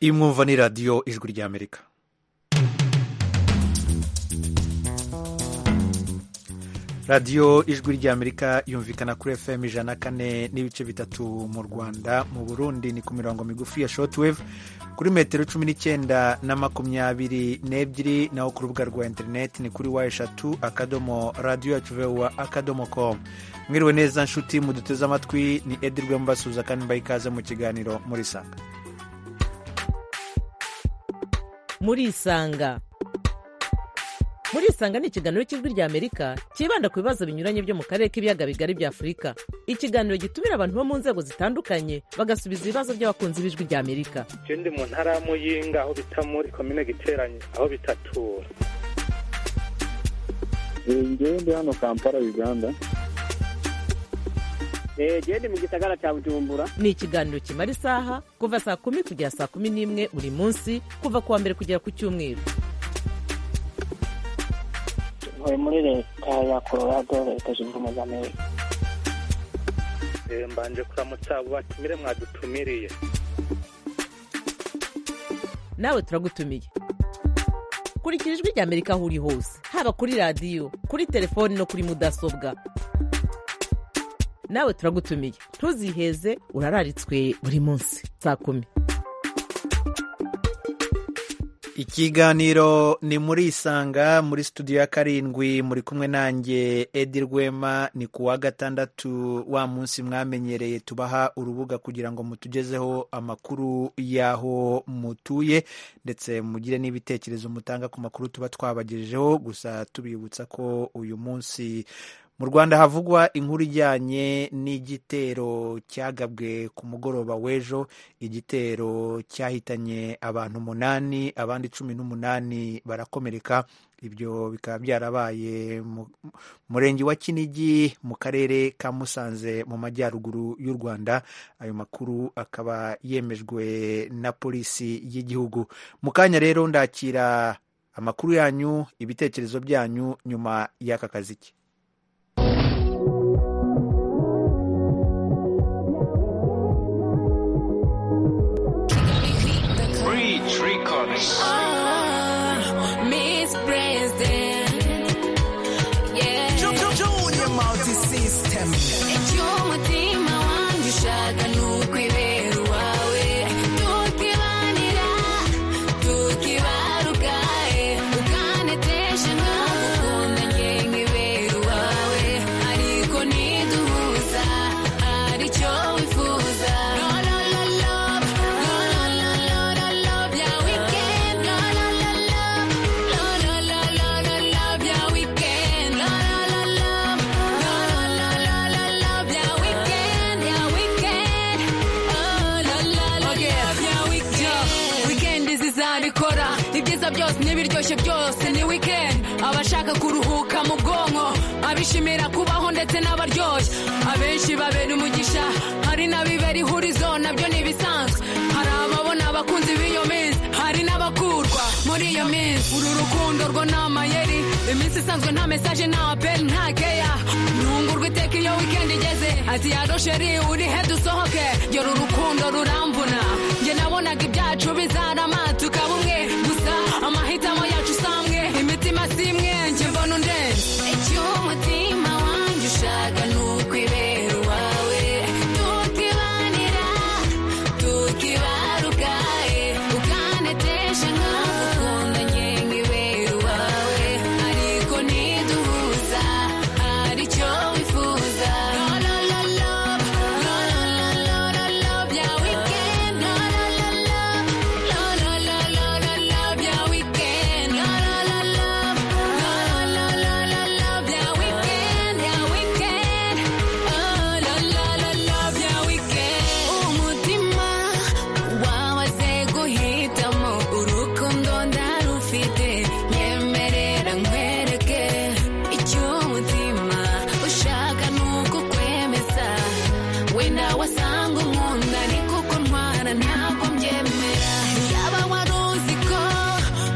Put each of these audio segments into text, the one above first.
Iyi mwumva ni radiyo ijwi ry'Amerika radiyo ijwi ry'amerika yumvikana kuri fm ijana kane n'ibice bitatu mu rwanda mu burundi ni ku mirongo migufi ya shotwave kuri metero cumi n'icyenda na makumyabiri n'ebyiri naho ku rubuga rwa interineti ni kuri wa eshatu akadomo radiyo yacu vewa akadomo komu mwiriwe neza nshuti muduteze amatwi ni edirwe mbasuza kandi mbaha ikaze mu kiganiro muri sanga muri isanga muri isanga ni ikiganiro cy'ijwi ry'amerika cyibanda ku bibazo binyuranye byo mu karere k'ibiyaga bigari bya afurika ikiganiro gitumira abantu bo mu nzego zitandukanye bagasubiza ibibazo by'abakunzi b'ijwi ry'amerika je ndi mu ntara ya muyinga aho bita muri komine giteranye aho bitatura ngewe ndi hano kampala uganda genda mu gisagara cya bujumbura ni ikiganiro kimara isaha kuva saa kumi kugera saa kumi n'imwe buri munsi kuva ku wa mbere kugera ku cyumweru ntuye muri leta ya colorado leta zunze ubumwe z'amerika Eh, mbanje kuramutsa abo batumire mwadutumiriye nawe turagutumiye kurikira ijwi ry'amerika aho uri hose haba kuri radiyo kuri telefoni no kuri mudasobwa nawe turagutumiye ntuziheze urararitswe buri munsi saa kumi ikiganiro ni muri isanga muri studio ya karindwi muri kumwe nanjye edi rwema ni ku wa gatandatu wa munsi mwamenyereye tubaha urubuga kugira ngo mutugezeho amakuru y'aho mutuye ndetse mugire n'ibitekerezo mutanga ku makuru tuba twabagejejeho gusa tubibutsa ko uyu munsi mu rwanda havugwa inkuru ijyanye n'igitero cyagabwe ku mugoroba w'ejo igitero cyahitanye abantu umunani abandi cumi n'umunani barakomereka ibyo bikaba byarabaye mu murenge wa kinigi mu karere ka musanze mu majyaruguru y'u rwanda ayo makuru akaba yemejwe na polisi y'igihugu mu kanya rero ndakira amakuru yanyu ibitekerezo byanyu nyuma y'aka kaziki Reach Records. Miss President. Yeah. Junior multi system. Icyo umutima wanjye ushaka ni ukwibera uwawe. Tukibanira, tukibaruka, eh. Ukanetesha nkagukunda njye nkibera uwawe. Ariko niduhuza, aricyo wifuza. No, no, no, love. No, no, no, no, no, love ya weekend. No, no, no, love. No, no, no, no, no, love ya weekend. No, no, no, love. No, no, no, no, no, love ya weekend. Ya weekend. Oh, la, la, la, love ya weekend. weekend zizabikora ibyiza byose n'ibiryoshye byose ni weekend abashaka kuruhuka mu bwonko abishimira kubaho ndetse n'abaryoshye abenshi babera umugisha hari n'abibera ihurizo nabyo ni ibisanzwe hari ababona abakunzi b'iyo minsi hari n'abakurwa muri iyo minsi uru rukundo rwo ni amayeri iminsi isanzwe nta mesaje nta apeli nta keya ntungurwa iteka iyo weekend igeze ati yaro sheri uri he dusohoke gera urukundo ruramvuna njye nabonaga ibyacu bizarama tukaba umwe gusa amahitamo yacu samwe imitima si imwe njye mbona undenze Icyo umutima wanjye ushaka ni ukwibera uwawe tukibanira tukibaruka eh. ukanetesha nkagukunda njye nkibera uwawe ariko niduhuza aricyo wifuza no, no, no, love. No, no, no, no, no, love ya weekend. No, no, no, love. No, no, no, no, no, love ya weekend. No, no, no, love. No, no, no, no, no, love ya weekend, ya weekend. Oh, la, la, la, love ya weekend. Umutima wabaze guhitamo urukundo ndarufite nyemerera nkwereke icyo umutima ushaka ni uko kwemeza wenda wasanga unkunda ariko ko ntwara ntabwo mbyemera yaba wari uzi ko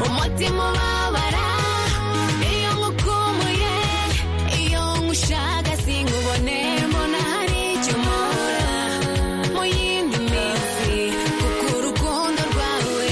umutima ubabara iyo nkukumuye iyo nkushaka singubone mbona hari icyo mbura mu yindi minsi kuko urukundo rwawe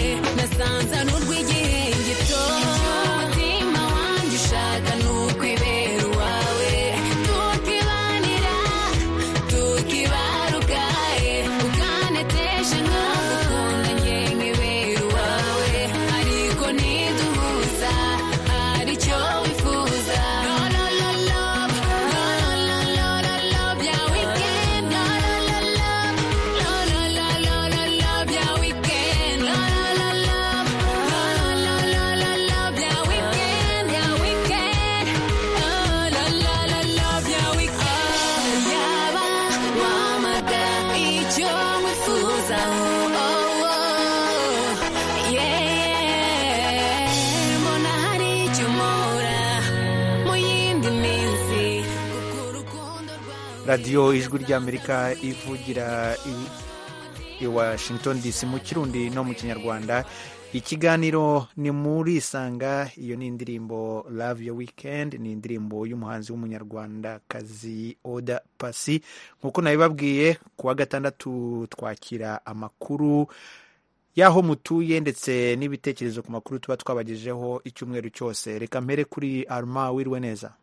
icyo wifuza oh, oh, oh. Yeah, yeah. mbona hari icyo mpura mu yindi minsi kuko urukundo rwawe radiyo ijwi ry'amerika ivugira i- i washington dc mu kirundi no mu kinyarwanda ikiganiro ni muri isanga iyo ni indirimbo love your weekend ni indirimbo y'umuhanzi w'umunyarwandakazi oda pasi nk'uko nabibabwiye ku wa gatandatu twakira amakuru y'aho mutuye ndetse n'ibitekerezo ku makuru tuba twabagejeho icyumweru cyose reka mpere kuri arma wiriwe neza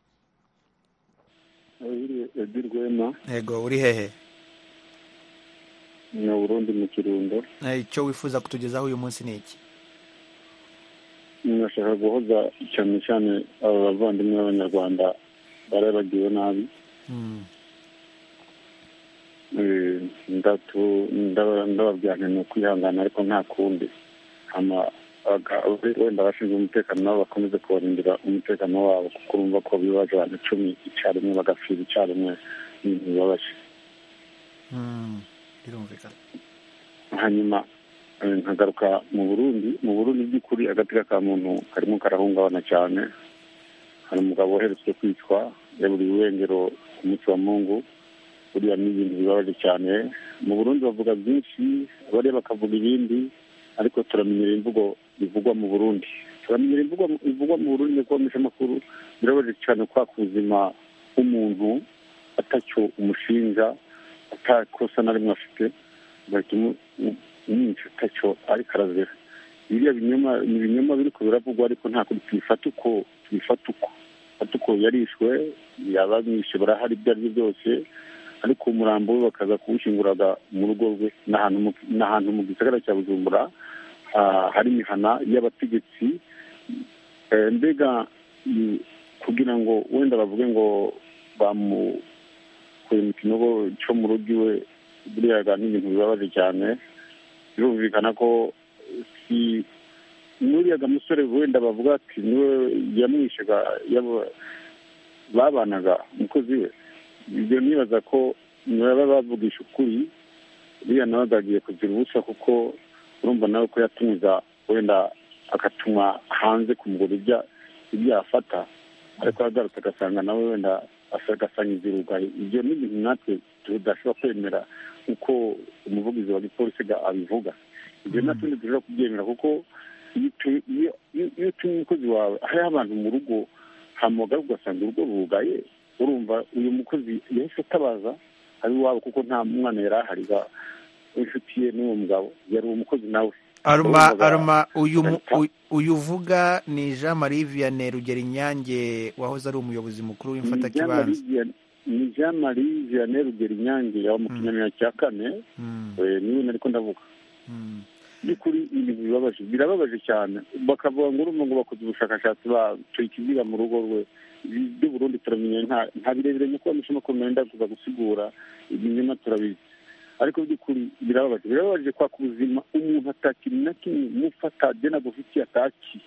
edi rwema yego uri hehe ni uburundi mu kirundo Eh, icyo wifuza kutugezaho uyu munsi ni iki nashaka guhoza cyane cyane aba bavandimwe b'abanyarwanda barabagiwe nabi Mm. Eh, ndatu- ndaba- ndababwira nti ni ukwihangana ariko nta kundi hama aga- wenda abashinzwe umutekano nabo bakomeze kubarindira umutekano wabo kuko urumva ko bibaje abantu icumi icyarimwe bagapfira icyarimwe ni ibintu bibabaje Mm. birumvikana hanyuma eh, nkagaruka mu burundi mu burundi by'ukuri agateka ka muntu karimo karahungabana cyane hari umugabo uherutse kwicwa yaburiye iwengero ku munsi wa mungu buriya ni ibintu bibabaje cyane mu burundi bavuga byinshi bariya bakavuga ibindi ariko turamenyera imvugo bivugwa mu burundi turamenyera imvugo bivugwa mu burundi kuba amakuru birababaje cyane kwa ku buzima bw'umuntu atacyo umushinja atakosa na rimwe afite bagahita umwinshi atacyo ariko arazira biriya binyoma ni ibinyoma biri ku biravugwa ariko nta kuri tubifata uko tubifata uko tubifata uko yarishwe yabamwishe barahari ibyo ari byo byose ariko umurambo we bakaza kuwushinguraga mu rugo rwe ni ahantu mu- ni ahantu mu gisagara cya bujumbura ah, hari imihana y'abategetsi Eh, mbega mm, kugira ngo wenda bavuge ngo bamukuye mu kinogo cyo mu rugo iwe buriya ga ni ibintu bibabaje cyane birumvikana ko si n'uriyaga musore wenda bavuga ati niwe yamwishaga yaba- babanaga umukozi we ibyo nibaza ko baba bavugisha ukuri buriya nawe agagiye kugira ubusa kuko urumva nawe ko yatumiza wenda agatuma hanze kumugura ibya ibyo yafata ariko agarutse agasanga nawe wenda agasangiza irugaye ibyo ni ibintu natwe tudashobora kwemera uko umuvugizi wa gipolisi ga- abivuga ibyo natwe ntidushobora kubyemera kuko iyo utu- iyo- iyo- iyo utumiye umukozi wawe hariho abantu mu rugo hamugara ugasanga urugo rugaye urumva uyu mukozi yahise atabaza ari iwabo kuko nta mwana yari ahari ga- w'inshuti ye n'uwo mugabo yari umukozi nawe aruma Urumva- aruma uyu mu- Urumva- uyu- uyu uvuga ni jean marie vianney rugero inyange wahoze ari umuyobozi mukuru w'imfatakibanza ni jean marie vianney rugero inyange yaba mu kinyamira cya kane Mm, eh, niwe nari ko ndavuga mm. by'ukuri ibintu bibabaje birababaje cyane bakavuga ngo urumva ngo bakoze ubushakashatsi batuye ikiziga mu rugo rwe ibyo Burundi turamenye nta- nta birebire nkuko bamushima kumenya wenda kuza gusigura ibinyoma turabizi ariko by'ukuri birababaje birababaje kwa ku buzima umuntu atakiri na kimwe mufata agena gufitiye ataki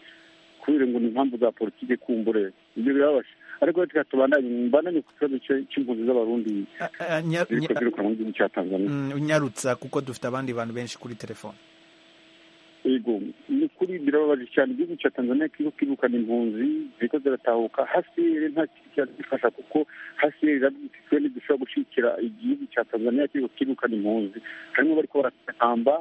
kubera ngo ni impamvu za politike kumbure ibyo birababaje ariko reka tubandanye mbandanye ku kibazo cyo- cy'impunzi z'abarundi A- a- nya- ziri nya- kuziruka mu gihugu cya tanzania mm, unyarutsa kuko dufite abandi bantu benshi kuri telefone yego ni ukuri birababaje cyane igihugu cya tanzania kiriho kirukana impunzi ziriko ziratahuka hasiyeri nta kintu cyadufasha kuko hasiyeri irabyititwe ntidushobora gushikira igihugu cya tanzania kiriho kirukana impunzi harimo bariko baratamba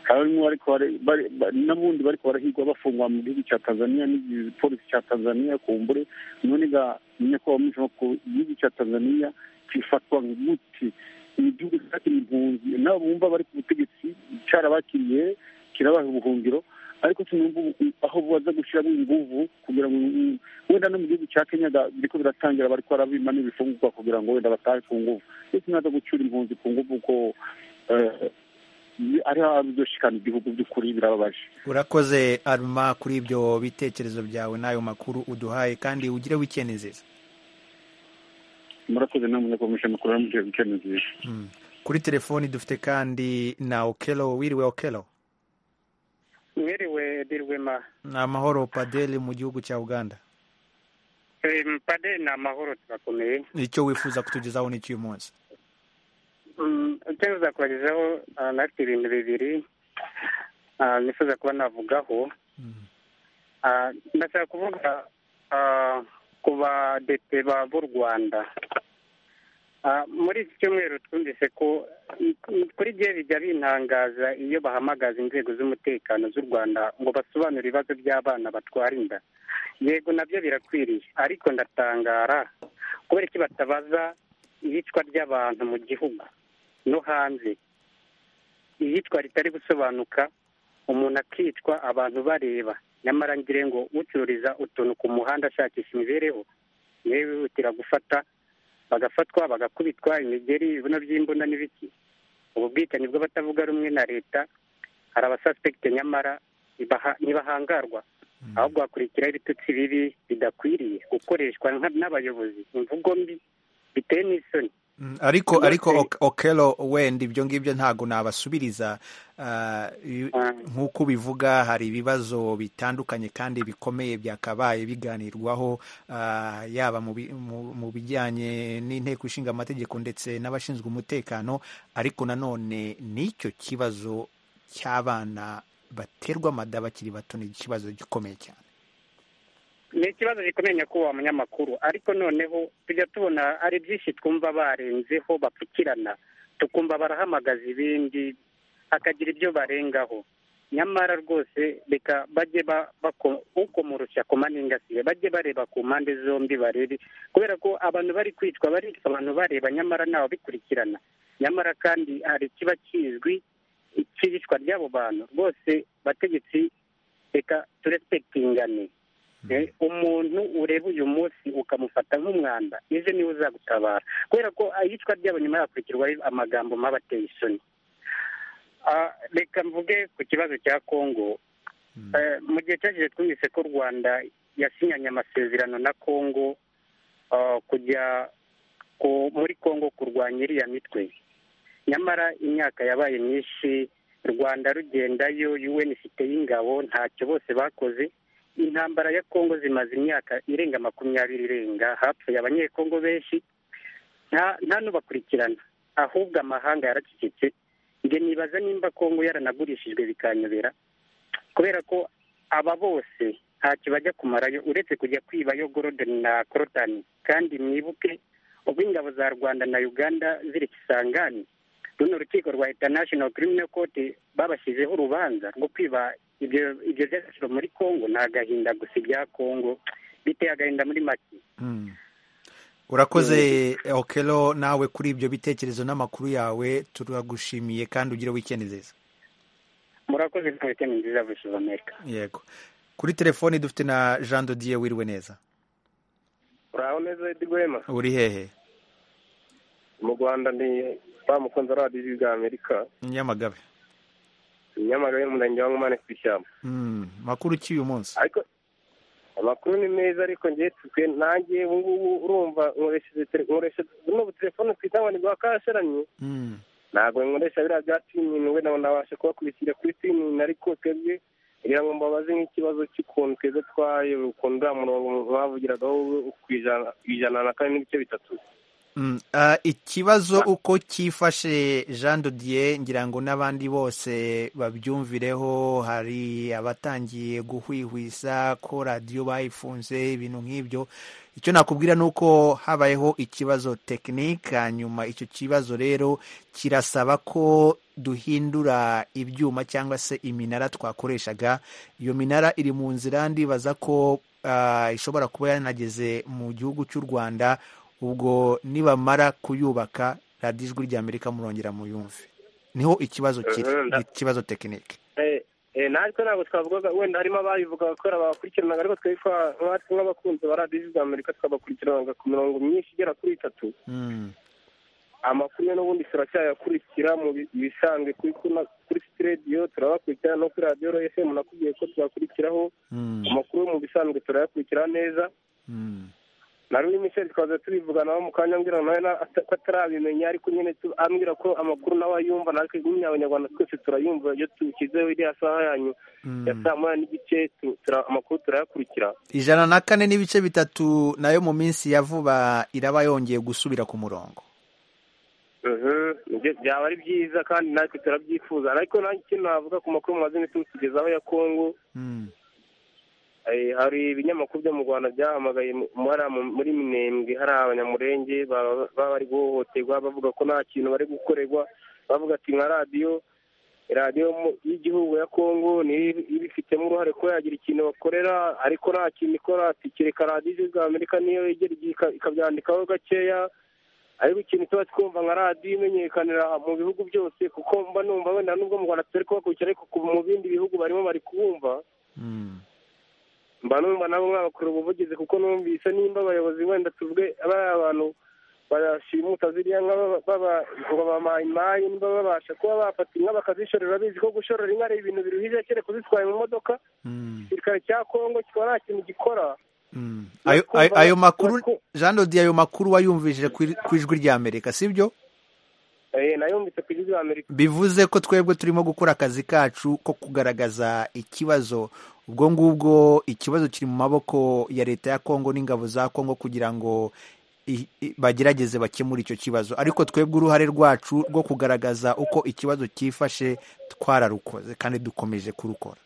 harimo bariko bare- bare- ba- n'abundi bariko barahigwa bafungwa mu gihugu cya tanzania n'igipolisi cya tanzania kumbure none ga nyakubahwa mwishoba ku igihugu cya tanzania kifatwa nk'umuti igihugu cyakiriye impunzi nabo bumva bari ku butegetsi carabakiriye kirabaha ubuhungiro ariko sinumva ubu- aho baza gushyiramo inguvu kugira ngo mm, wenda no mu gihugu cya kenya ga- biriko biratangira bariko barabima n'ibifungurwa kugira ngo wenda batahe ku nguvu ndetse naza gucyura impunzi ku nguvu ko eh, ni- ariho abizoshikana igihugu by'ukuri birababaje urakoze aruma kuri ibyo bitekerezo byawe n'ayo makuru uduhaye kandi ugire wikendi nziza murakoze namwe nyakomeje amakuru yamugiye gukena nziza Mm. kuri telefoni dufite kandi na okelo wiriwe okelo mwiriwe dirwema ni amahoro padeli mu gihugu cya uganda Eh, mpaderi ni amahoro turakomeye icyo wifuza kutugezaho n'iki uyu munsi icyo nzakubagezaho natwe ibintu bibiri nifuza kuba navugaho ndashaka kuvuga ku badepite b'u rwanda muri iki cyumweru twumvise ko kuri gihe bijya bintangaza iyo bahamagaza inzego z'umutekano z'u rwanda ngo basobanure ibibazo by'abana batwara inda yego nabyo birakwiriye ariko ndatangara kubera iki batabaza iyicwa ry'abantu mu gihugu no hanze iyicwa ritari gusobanuka umuntu akicwa abantu bareba nyamara ngire ngo ucururiza utuntu ku muhanda ashakisha imibereho niwe wihutira gufata bagafatwa bagakubitwa imigeri ibibuno by'imbunda n'ibiki ubu bwicanyi bw'abatavuga rumwe na leta hari abasasipegite nyamara ntibahangarwa ahubwo hakurikiraho ibitutsi bibi bidakwiriye gukoreshwa n'abayobozi imvugo mbi biteye n'isoni ariko ariko okero wenda ibyo ngibyo ntabwo nabasubiriza nk'uko ubivuga hari ibibazo bitandukanye kandi bikomeye byakabaye biganirwaho yaba mu bijyanye n'inteko ishinga amategeko ndetse n'abashinzwe umutekano ariko nanone n'icyo kibazo cy'abana baterwa amada bakiri bato ni ikibazo gikomeye cyane ni ikibazo gikomeye nyakubahwa munyamakuru ariko noneho tujya tubona ari byinshi twumva barenzeho bapfukirana tukumva barahamagaza ibindi hakagira ibyo barengaho nyamara rwose reka bajye ukomoroshya ku maningasiye bajye bareba ku mpande zombi barebe kubera ko abantu bari kwicwa baricwa abantu bareba nyamara ntawe bikurikirana nyamara kandi hari ikiba kizwi ikibicwa ry'abo bantu rwose bategetsi reka turespektingane umuntu ureba uyu munsi ukamufata nk'umwanda ejo niwe uzagutabara kubera ko iyicwa ryabo nyuma yakurikirwaho amagambo maba ateye isoni reka mvuge ku kibazo cya congo mu gihe cyagize twumvise ko u rwanda yasinyanye amasezerano na congo kujya muri congo kurwanya iriya mitwe nyamara imyaka yabaye myinshi rwanda rugendayo yuweni ifite y'ingabo ntacyo bose bakoze intambara ya kongo zimaze imyaka irenga makumyabiri irenga hapfuye abanyekongo benshi nta n'ubakurikirana ahubwo amahanga yaracecetse njye nibaza nimba kongo yaranagurishijwe bikanyobera kubera ko aba bose ntacyo bajya kumarayo uretse kujya kwibayo gorodeni na korotani kandi mwibuke ubwo ingabo za rwanda na uganda ziri kisangani runo rukiko rwa international criminal court babashyizeho urubanza rwo kwiba ibyo byaciro muri congo ni agahinda gusa ibya congo biteye agahinda muri make urakoze okero nawe kuri ibyo bitekerezo n'amakuru yawe turagushimiye kandi ugire wikendi nziza murakoze nta wikendi nziza vuba amerika yego kuri telefoni dufite na jean dodiye wiriwe neza uraho neza edigwema uri hehe mu rwanda ni bamukunze radiyo ijwi rya amerika nyamagabe nyamagabe umurenge wa nkomane ku ishyamba makuru ki uyu munsi ariko amakuru ni meza ariko ngewe twe nanjye ubu ngubu urumva nkoresheje buno butelefone twita ngo ni bwa kasharanye ntabwo nkoresha biriya bya tinyini we nawe nabasha kubakurikira kuri tinyini ariko twebwe kugira ngo mbabaze nk'ikibazo cy'ukuntu twebwe twaye ukuntu uriya murongo mwavugiragaho ku ijana na kane n'ibice bitatu ikibazo uko cyifashe jean dodier ngira ngo n'abandi bose babyumvireho hari abatangiye guhwihwisa ko radiyo bayifunze ibintu nk'ibyo icyo nakubwira ni uko habayeho ikibazo tekinike hanyuma icyo kibazo rero kirasaba ko duhindura ibyuma cyangwa se iminara twakoreshaga iyo minara iri mu nzira ndibaza ko ishobora kuba yanageze mu gihugu cy'u rwanda ubwo nibamara kuyubaka radiyo ijwi rya amerika murongera muyumve niho ikibazo kiri ikibazo tekinike natwe ntabwo twavugaga wenda harimo abayivugaga kubera babakurikiranaga ariko twitwa natwe nk'abakunzi ba radiyo ijwi rya amerika twabakurikiranaga ku mirongo myinshi igera kuri itatu amakuru ye n'ubundi turacyayakurikira mu bisanzwe kuri sitidiyo turabakurikira no kuri radiyo esemu nakubwiye ko tubakurikiraho amakuru yo mu bisanzwe turayakurikira neza nari uri michel twaza turivuganaho mu kanya mbwira nawe ko atarabimenya ariko nyine ambwira ko amakuru nawe ayumva natwe nyine abanyarwanda twese turayumva iyo tushyizeho iriya saha yanyu ya saa moya n'igice amakuru turayakurikira ijana na kane n'ibice bitatu nayo mu minsi ya vuba iraba yongeye gusubira ku murongo ni byaba ari byiza kandi natwe turabyifuza ariko nanjye ikintu navuga ku makuru mumaze iminsi mutugezaho ya kongo Eh, hari ibinyamakuru byo mu rwanda byahamagaye mu- hariya mu- muri minembwe hari abanyamurenge baba baba bari guhohoterwa bavuga ko nta kintu bari gukorerwa bavuga ati nka radiyo radiyo mu- y'igihugu ya kongo niyo ibi- ibifitemo uruhare ko yagira ikintu bakorera ariko nta kintu ikora ati kereka radiyo ijwi rya amerika niyo yegera igihe ika- ikabyandikaho gakeya ariko ikintu tuba twumva nka radiyo imenyekanira mu bihugu byose kuko mba numva wenda nubwo mu rwanda tutari kubakurikira ariko ku- mu bindi bihugu barimo bari kubumva mba numva nabo mwabakora ubuvugizi kuko numvise nimba abayobozi wenda tuvuge bariya abantu bashimuta ziriya nka baba- baba- ngo bamaye imayi niba babasha kuba bafata inka bakazishorera bizi ko gushorera inka ari ibintu biruhije kere kuzitwaye mu modoka igisirikare cya kongo kikaba nta kintu gikora ayo, ayo, ayo makuru Yaku- jean dodi ayo makuru wayumvishije ku ku ijwi ry'amerika sibyo Eh, nayumvise ku gihugu amerika bivuze ko twebwe turimo gukora akazi kacu ko kugaragaza ikibazo ubwo ngubwo ikibazo kiri mu maboko ya leta ya kongo n'ingabo za kongo kugira ngo i- i- bagerageze bakemure icyo kibazo ariko twebwe uruhare rwacu rwo kugaragaza uko ikibazo cyifashe twararukoze kandi dukomeje kurukora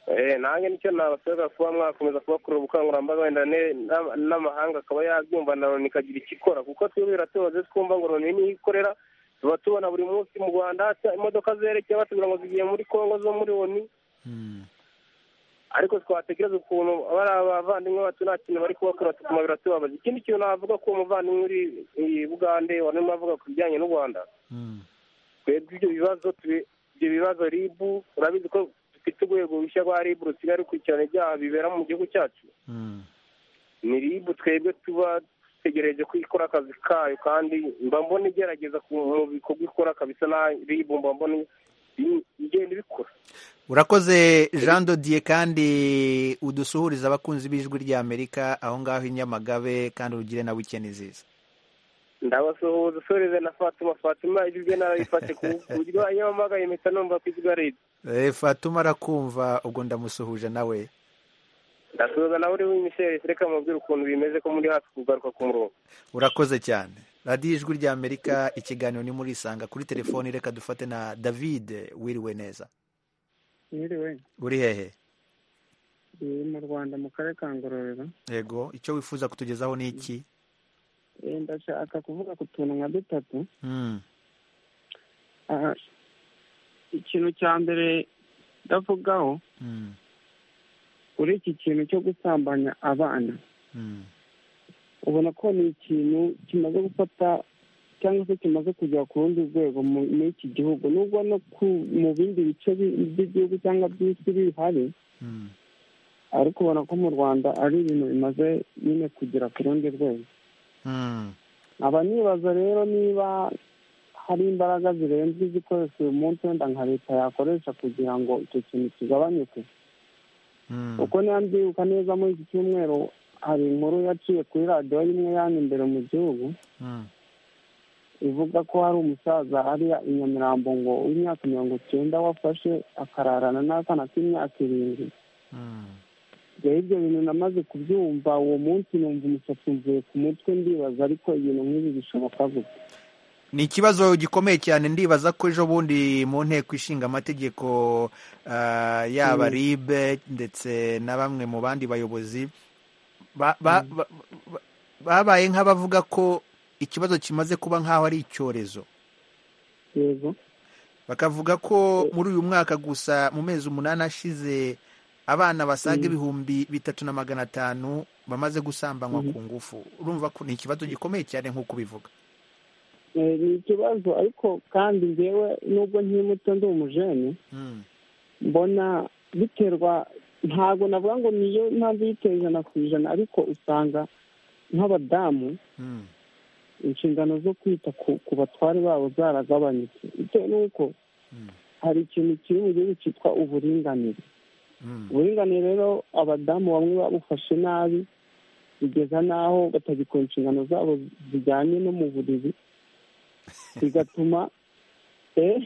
Eh, nanjye nicyo nabasabira kuba mwakomeza kubakorera ubukangurambaga wenda ne- n'ama- n'amahanga akaba yabyumva na loni ikagira icyo ikora kuko twebwe biratubaze twumva ngo loni niyo ikora tuba tubona buri munsi mu rwanda hasa imodoka zerekeye batubwira ngo zigiye muri kongo zo muri loni ariko twatekereza ukuntu bari abavandimwe bacu nta kintu bari kubakora tukuma biratubabaza ikindi kintu navuga ko umuvandimwe uri i bugande warimo avuga ku bijyanye n'u rwanda twebwe ibyo bibazo tubi- ibyo bibazo ribu urabizi ko dufite urwego rushya rwa ribu rusigaye rukurikirana ibyaha bibera mu gihugu cyacu ni ribu twebwe tuba dutegereje ko ikora akazi kayo kandi mba mbona igerageza ku bikorwa ikora kabisa na ribu mba mbona i- igenda ibikora urakoze jean dodier kandi udusuhuriza abakunzi b'ijwi ry'amerika aho ngaho i nyamagabe kandi urugire na wikendi nziza ndabasuhuza usoreze na fatuma fatuma ibyo narabifate ku buryo iyo mpamagaye mpita numva ko izwi ribu Eh, fatuma arakumva ubwo ndamusuhuje nawe ndasuhuza nawe uri w'imisheri reka mubwire ukuntu bimeze ko muri hafi kugaruka ku murongo urakoze cyane radiyo ijwi ry'amerika ikiganiro ni muri isanga kuri telefoni reka dufate na david wiriwe neza Yiriwe, uri hehe iri mu Rwanda mu karere ka Ngororero. yego icyo wifuza kutugezaho ni iki Eh, Ndashaka kuvuga ku tuntu nka dutatu. Mm, Ah, Ikintu cya mbere ndavugaho mm, kuri iki kintu cyo gusambanya abana. mm, Ubona ko ni ikintu kimaze gufata cyangwa se kimaze kujya ku rundi rwego mu- muri iki gihugu nubwo no ku mu bindi bice bi- by'igihugu cyangwa by'isi bihari mm. ariko ubona ko mu rwanda ari ibintu bimaze nyine kugera ku rundi rwego Mm. nkaba nibaza rero niba hari imbaraga zirenze izikoreshwa uyu munsi wenda nka leta yakoresha kugira ngo icyo kintu kigabanyuke kuko niba mbyibuka neza muri iki cyumweru hari inkuru yaciye kuri radiyo y'imwe yani imbere mu gihugu ivuga ko hari umusaza hariya i nyamirambo ngo w'imyaka mirongo icyenda wafashe akararana n'akana k'imyaka irindwi rero ibyo bintu namaze kubyumva uwo munsi numva umusatsi mvuye ku mutwe ndibaza ariko ibintu nk'ibi bishoboka gute ni ikibazo gikomeye cyane ndibaza ko ejo bundi mu nteko ishinga amategeko ah, yaba Mm. ribe ndetse na bamwe mu bandi bayobozi ba- ba- ba- ba- babaye nk'abavuga ko ikibazo kimaze kuba nk'aho ari icyorezo yego bakavuga ko muri uyu mwaka gusa mu mezi umunani ashize abana basaga Mm. ibihumbi bitatu na magana atanu bamaze gusambanywa Mhm. ku ngufu urumva ko ni ikibazo gikomeye cyane nk'uko ubivuga Eh, ni ikibazo ariko kandi njyewe nubwo nkimuto ndi umujene Mm, mbona biterwa ntabwo navuga ngo niyo mpamvu yiteye ijana ku ijana ariko usanga nk'abadamu mm, inshingano zo kwita ku ku batware babo zaragabanutse bitewe n'uko mm, hari ikintu kiri mu gihugu cyitwa uburinganire mm, uburinganire rero abadamu bamwe babufashe nabi bigeza n'aho batagikora inshingano zabo zijyanye no mu buriri bigatuma eh,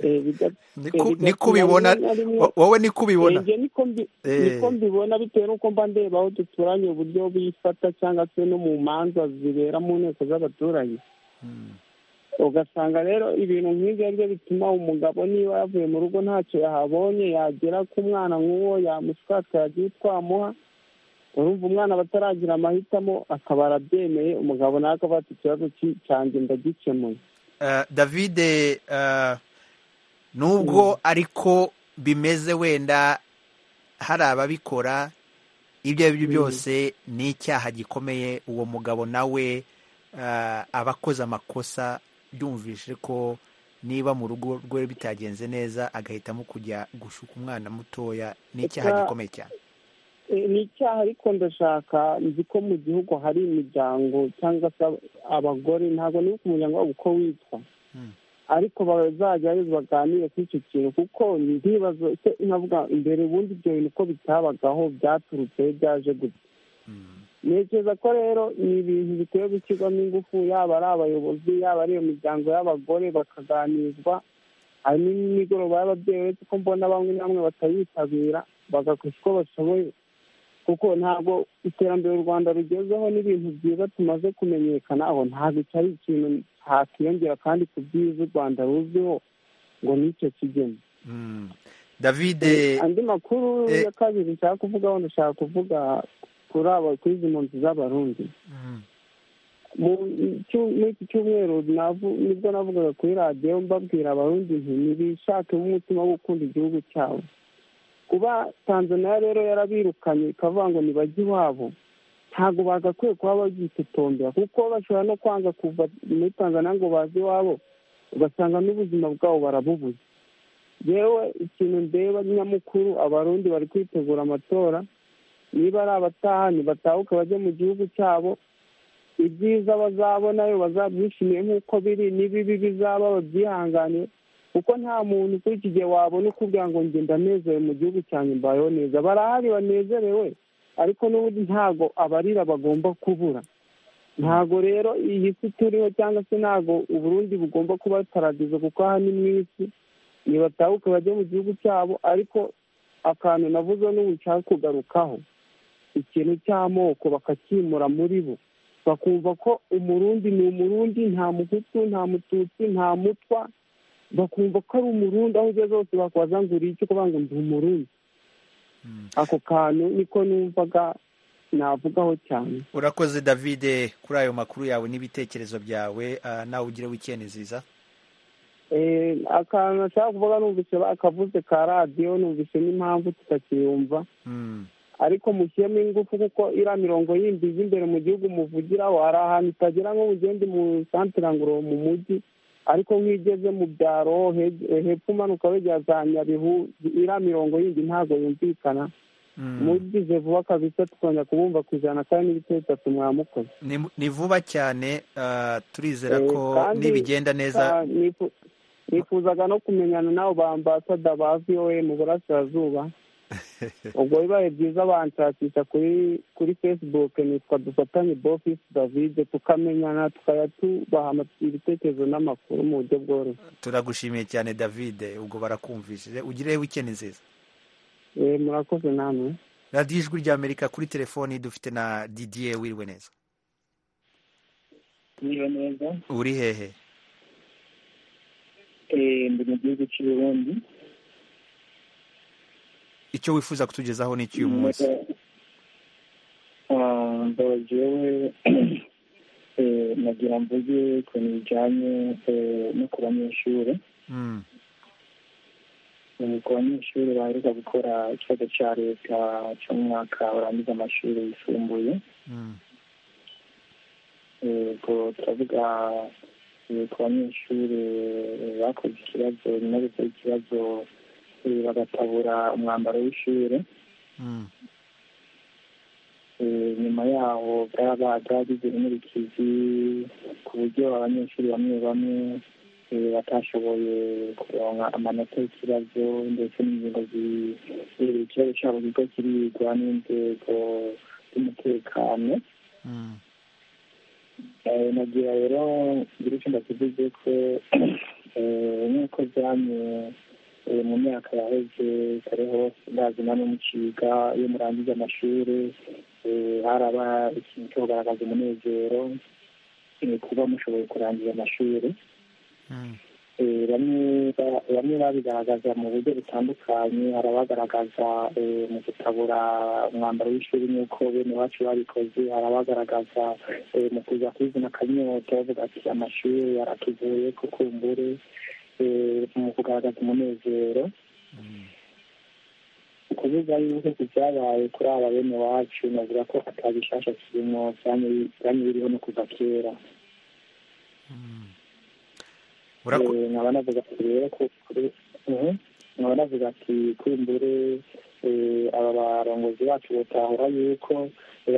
eh, biga- Ni eh, ku- ni bigatuma ko ubibona rimwe na rimwe- wo- wowe ni ko ubibona Eh, njye niko mbi- Eh. niko mbibona bitewe n'uko mba ndeba aho duturanye uburyo bifata cyangwa se no mu manza zibera mu nteko z'abaturage ugasanga rero ibintu nk'ibyo ari byo bituma umugabo niba yavuye mu rugo ntacyo yahabonye yagera ku mwana nk'uwo yamuswatsa yagiye twamuha urumva umwana bataragira amahitamo akaba arabyemeye umugabo nawe akaba afite ikibazo cyanjye ndagikemuye david nubwo ariko bimeze wenda hari ababikora ibyo ari byo byose ni icyaha gikomeye uwo mugabo nawe aba akoze amakosa yumvise ko niba mu rugo rwe bitagenze neza agahitamo kujya gushuka umwana mutoya ni icyaha gikomeye cyane ni icyaha ariko ndashaka nzi ko mu gihugu hari imiryango cyangwa se abagore ntabwo niba ku muryango wabo uko witwa ariko bazajya baganire kuri icyo kintu kuko ntibazo nkavuga imbere ubundi ibyo bintu uko bitabagaho byaturutse byaje gutya ntekereza ko rero ni ibintu bikwiye gushyirwamo ingufu yaba ari abayobozi yaba ari iyo miryango y'abagore bakaganizwa hari n'imigoroba y'ababyeyi uretse ko mbona bamwe na bamwe batayitabira bagakora uko bashoboye kuko ntabwo iterambere u rwanda rugezeho n'ibintu byiza tumaze kumenyekana aho ntabwo cyari ikintu hakiyongera kandi ku byiza u rwanda ruzwiho ngo nicyo kigeni david andi makuru ya kabiri nshaka kuvugaho ndashaka kuvuga kuri abo kuri izi mpunzi z'abarundi muri iki cyumweru nibwo navugaga kuri radiyo mbabwira abarundi nti ntibishakemo umutima wo gukunda igihugu cyabo kuba tanzania rero yarabirukanye ikavuga ngo ntibajye iwabo ntabwo bagakwiye kuba babyitotombera kuko bashobora no kwanga kuva muri tanzania ngo baze iwabo ugasanga n'ubuzima bwabo barabubuze yewe ikintu ndeba nyamukuru abarundi bari kwitegura amatora niba ari abataha ntibatahuke bajye mu gihugu cyabo ibyiza bazabonayo bazabyishimiye nk'uko biri n'ibibi bizaba babyihanganiye kuko nta muntu kuri iki gihe wabona ukubwira ngo ngenda anezerewe mu gihugu cyanjye mbayeho neza barahari banezerewe ariko n'ubundi ntabwo abarira bagomba kubura ntabwo rero iyi si turiho cyangwa se ntabwo uburundi bugomba kuba paradizo kuko aha ni mu isi ntibatahuke bajye mu gihugu cyabo ariko akantu navuze n'ubu nshaka kugarukaho ikintu cy'amoko bakakimura muri bo bakumva ko umurundi ni umurundi nta muhutu nta mututsi nta mutwa bakumva ko ari umurundi aho ugeze hose bakwaza ngo uri icyo kuvuga ngo ndi umurundi ako kantu niko numvaga navugaho cyane urakoze david kuri ayo makuru yawe n'ibitekerezo byawe nawe ugire wikendi nziza akantu nashaka kuvuga numvise akavuze ka radiyo numvise n'impamvu tutakiyumva ariko mushyiremo ingufu kuko iriya mirongo yindi iza imbere mu gihugu muvugiraho hari ahantu itagera nko mugende mu santire ngoro mu mujyi ariko nk'igeze mu byaro hepfo umanuka wegera za nyabihu iriya mirongo yindi ntabwo yumvikana mugize vuba kabisa tukongera kubumva ku ijana kandi n'ibitero bitatu mwamukoze ni vuba cyane turizera ko nibigenda neza nifuzaga no kumenyana n'abo ba ambasada ba voa mu burasirazuba ubwo bibaye byiza banshakisha kuri kuri facebook nitwa dufatanye bofisi david tukamenyana tukajya tubaha ibitekerezo n'amakuru mu buryo bworoshye turagushimiye cyane david ubwo barakumvishije ugire wikendi nziza murakoze namwe radiyo ijwi ry'amerika kuri telefoni dufite na didiye wiriwe neza wiriwe neza uri hehe ndi mu gihugu cy'uburundi icyo wifuza kutugezaho ni icy'uyu munsi ndaba jewe nagira mvuge ukuntu bijyanye no ku banyeshuri ku banyeshuri baheruka gukora ikibazo cya leta cyo mu mwaka urangiza amashuri yisumbuye ubwo turavuga ku banyeshuri bakoze ikibazo nyuma yo gukora ikibazo bagatabura umwambaro w'ishuri nyuma yaho byagize inurikizi ku buryo abanyeshuri bamwe bamwe batashoboye kuronka amanota y'ikibazo ndetse n'ingingo ikibazo cyabo kigo kirigwa n'inzego z'umutekano nagira rero ngira icyo ndakivuze ko nk'uko byamye mu myaka yaheze kare hose ndazi na n'umuciga iyo murangije amashuri haraba ikintu cyo kugaragaza umunezero kuba mushoboye kurangiza amashuri bamwe babigaragaza mu buryo butandukanye hari abagaragaza mu gutabura umwambaro w'ishuri nk'uko bene iwacu babikoze hari abagaragaza mu kuza kwizina akanyoto bavuga ati amashuri yaratuvuye ku kumbure mu kugaragaza umunezero ukuvuga yuko ku byabaye kuri aba bene iwacu navuga ko atabishasha kirimo byamye biriho no kuva kera nkaba navuga ati rero nkaba navuga ati kumbure aba barongozi bacu batahura yuko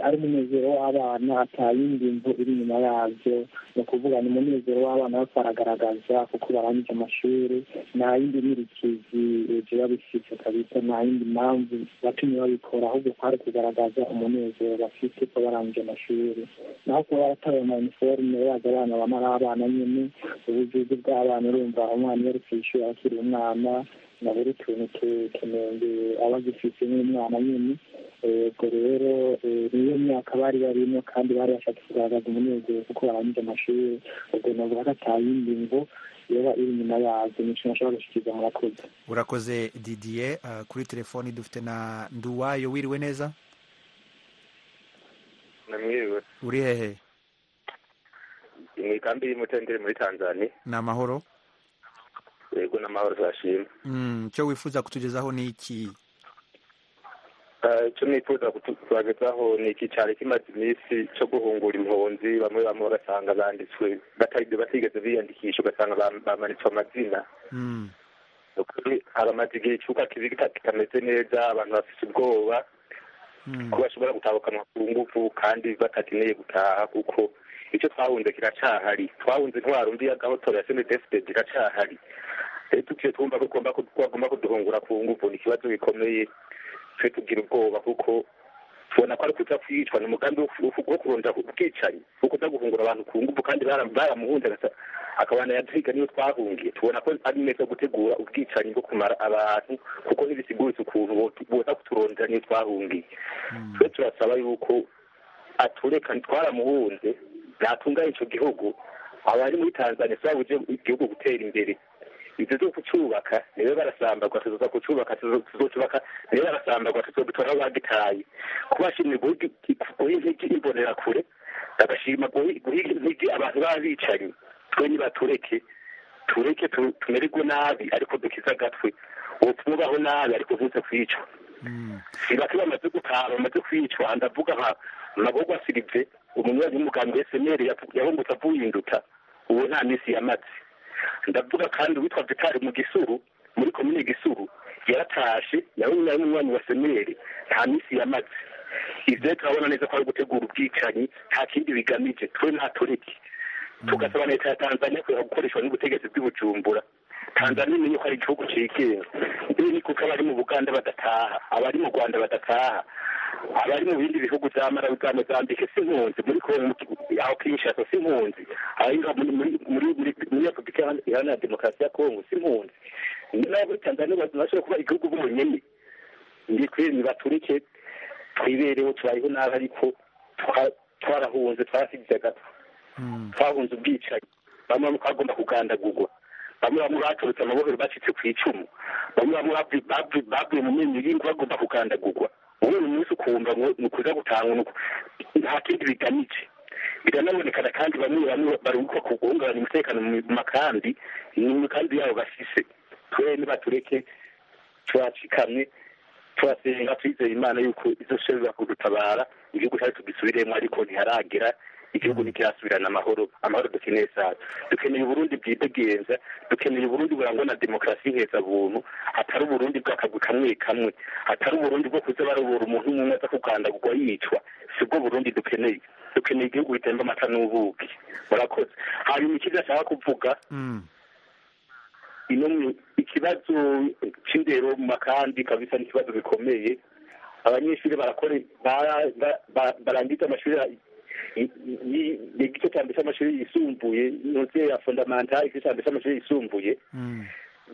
ari umunezero w'abana atayindi mvu iri inyuma yabyo ni ukuvuga ni umunezero w'abana bapfa baragaragaza kuko barangije amashuri nta yindi nyirikizi biba bifite kabisa nta yindi mpamvu batumye babikora ahubwo kwari kugaragaza umunezero bafite ko barangije amashuri naho kuba barataye ama iniforume baza abana bama ari abana nyine ubujuju bw'abana urumva umwana iyo ari ku ishuri akiri umwana na buri tuntu tunenge aba agifite nk'umwana nyine ubwo rero niyo myaka bari barimo kandi bari bashaka kugaragaza umunezero kuko barangije amashuri ubwo navuga ko atayindi ngo yaba iri inyuma yazo ni ikintu ashobora gushyikiriza murakoze urakoze didier kuri telefoni dufite na nduwayo wiriwe neza namwiriwe uri hehe mu ikambi y'umutendere muri tanzania ni amahoro yego n'amahoro zashima icyo wifuza kutugezaho ni iki icyo nifuza kutugezaho ni iki cyari kimaze iminsi cyo guhungura impunzi bamwe bamwe bagasanga banditswe batigeze biyandikisha ugasanga bamanitswe amazina haramaze igihe ikibuga kitameze neza abantu bafite ubwoba ko bashobora gutabukanwa ku ngufu kandi batakeneye gutaha kuko icyo twahunze kiracyahari twahunze intwaro mbi ya gahotora ya senedefide kiracyahari rero tukiye twumva ko bagomba kuduhungura ku ngufu ni ikibazo gikomeye twe tugira ubwoba kuko tubona ko ari kuza kwicwa ni umugambi wo kurunda ubwicanyi wo kuza guhungura abantu ku ngufu kandi baramuhunze akabana yaduhiga niyo twahungiye tubona ko ari meza gutegura ubwicanyi bwo kumara abantu kuko ntibisiguritse ukuntu boza kuturondera niyo twahungiye twe turasaba yuko atureka twaramuhunze natunganya icyo gihugu abari muri tanzania si babuje igihugu gutera imbere ibyo byo kucyubaka nibo barasambagwa tuzoza kucyubaka tuzocyubaka nibo barasambagwa tuzobitora aho bagitaye kubashimira guha intege imbonerakure bagashima guha intege abantu baba bicanyi twe nibatureke tureke tumererwe nabi ariko dukize agatwe ubu twubaho nabi ariko ntuze kwicwa ntibake bamaze gutaha bamaze kwicwa ndavuga nka mabogwa sirive umunywanyi w'umugambi esemeri yahungutse avuye ubu nta minsi yamaze ndavuga kandi uwitwa vitari mu gisuru muri komine gisuru yaratashe nawe nawe n'umwanya wa semeri nta minsi yamaze ibyo turabona neza ko ari gutegura ubwicanyi nta kindi bigamije twe nta turiki tugasaba leta ya tanzania kureka gukoreshwa n'ubutegetsi bw'ibujumbura tanzania imenye ko ari igihugu cyigenga ibi ni kuko abari mu buganda badataha abari mu rwanda badataha abari mu bindi bihugu bya marawi bwa mozambique si impunzi muri aho kinshasa si impunzi muri repubulika iharanira demokarasi ya kongo si impunzi nayo muri tanzania bashobora kuba igihugu b'umunyene ni baturike twibereho tubayeho nabi ariko twarahunze twarasigize agato twahunze ubwicanyi bamwe bamwe twagomba kugandagurwa bamwe bamwe baturutse amabohero bacitse ku icumu bamwe bamwe bavuye mu menyo y'ingo bagomba kugandagurwa wowe uyu munsi ukumva ngo ni ukuza gutanga nta kindi bigamije biranabonekana kandi bamwe bamwe baruhuka ku guhungabanya umutekano mu makambi ni imikambi yabo bafise twene batureke turacikamye turasenga twizeye imana yuko izo shobora kudutabara igihugu cyari tugisubiremo ariko ntiharagera igihugu ntikirasubirana amahoro amahoro dukeneye cyane dukeneye uburundi bwidegenza dukeneye uburundi burangwa na demokarasi heza buntu atari uburundi bw'akagwi kamwe kamwe atari uburundi bwo kuza barobora umuntu umwe aza kugandagurwa yicwa sibwo burundi dukeneye dukeneye igihugu gitemba amata n'ubuki murakoze hanyuma ikindi ashaka kuvuga ino ikibazo cy'indero mu makambi kabisa ni ikibazo bikomeye abanyeshuri barakore barangiza amashuri igice cya mbere cy'amashuri yisumbuye munsi ya fondamenta igice cya mbere cy'amashuri yisumbuye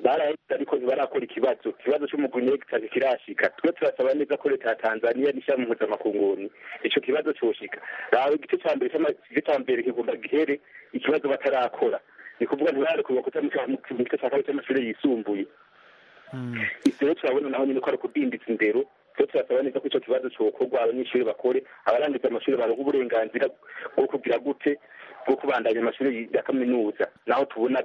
barahita ariko ntibarakora ikibazo ikibazo cy'umugunegita ntikirashika twe turasaba neza ko leta ya tanzania n'ishyirahamwe mpuzamakunguni icyo kibazo cyoshika rawe igice cya mbere igice cya mbere kigomba gihere ikibazo batarakora ni kuvuga ntibari kubakuta mu gice cya kabiri cy'amashuri yisumbuye rero turabona naho nyine ko ari ukudindiza indero rero turasaba neza ko icyo kibazo cyokorwa abanyeshuri bakore abarangiza amashuri baronka uburenganzira bwo kugira gute bwo kubandanya amashuri ya kaminuza naho tubona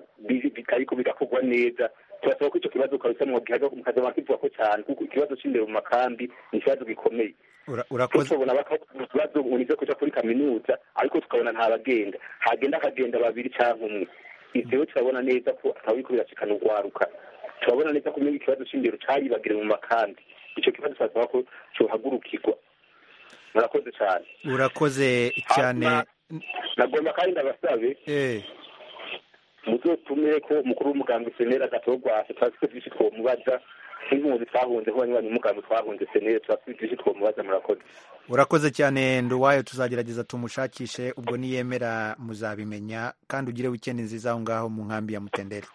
ariko bigakorwa neza turasaba ko icyo kibazo kabisa mukazaba kivuga ko cyane kuko ikibazo cy'indero mu makambi ni ikibazo gikomeye urakoze tubona ikibazo unize kujya kuri kaminuza ariko tukabona ntabagenda hagenda akagenda babiri cyangwa umwe ibyo rero turabona neza ko atawuriko biracikana urwaruka turabona neza ko mbega ikibazo cy'indero cyayibagire mu makambi icyo kibazo turasaba ko cyohagurukirwa murakoze cyane urakoze cyane nagomba kandi ndabasabe eh muzotume ko umukuru w'umuganga senera agatogwashe turafite byinshi twomubaza nk'impunzi twahunze ko banywanyi umuganga twahunze senera turafite byinshi twomubaza murakoze urakoze cyane nduwayo tuzagerageza tumushakishe ubwo niyemera muzabimenya kandi ugire wikendi nziza aho ngaho mu nkambi ya mutendere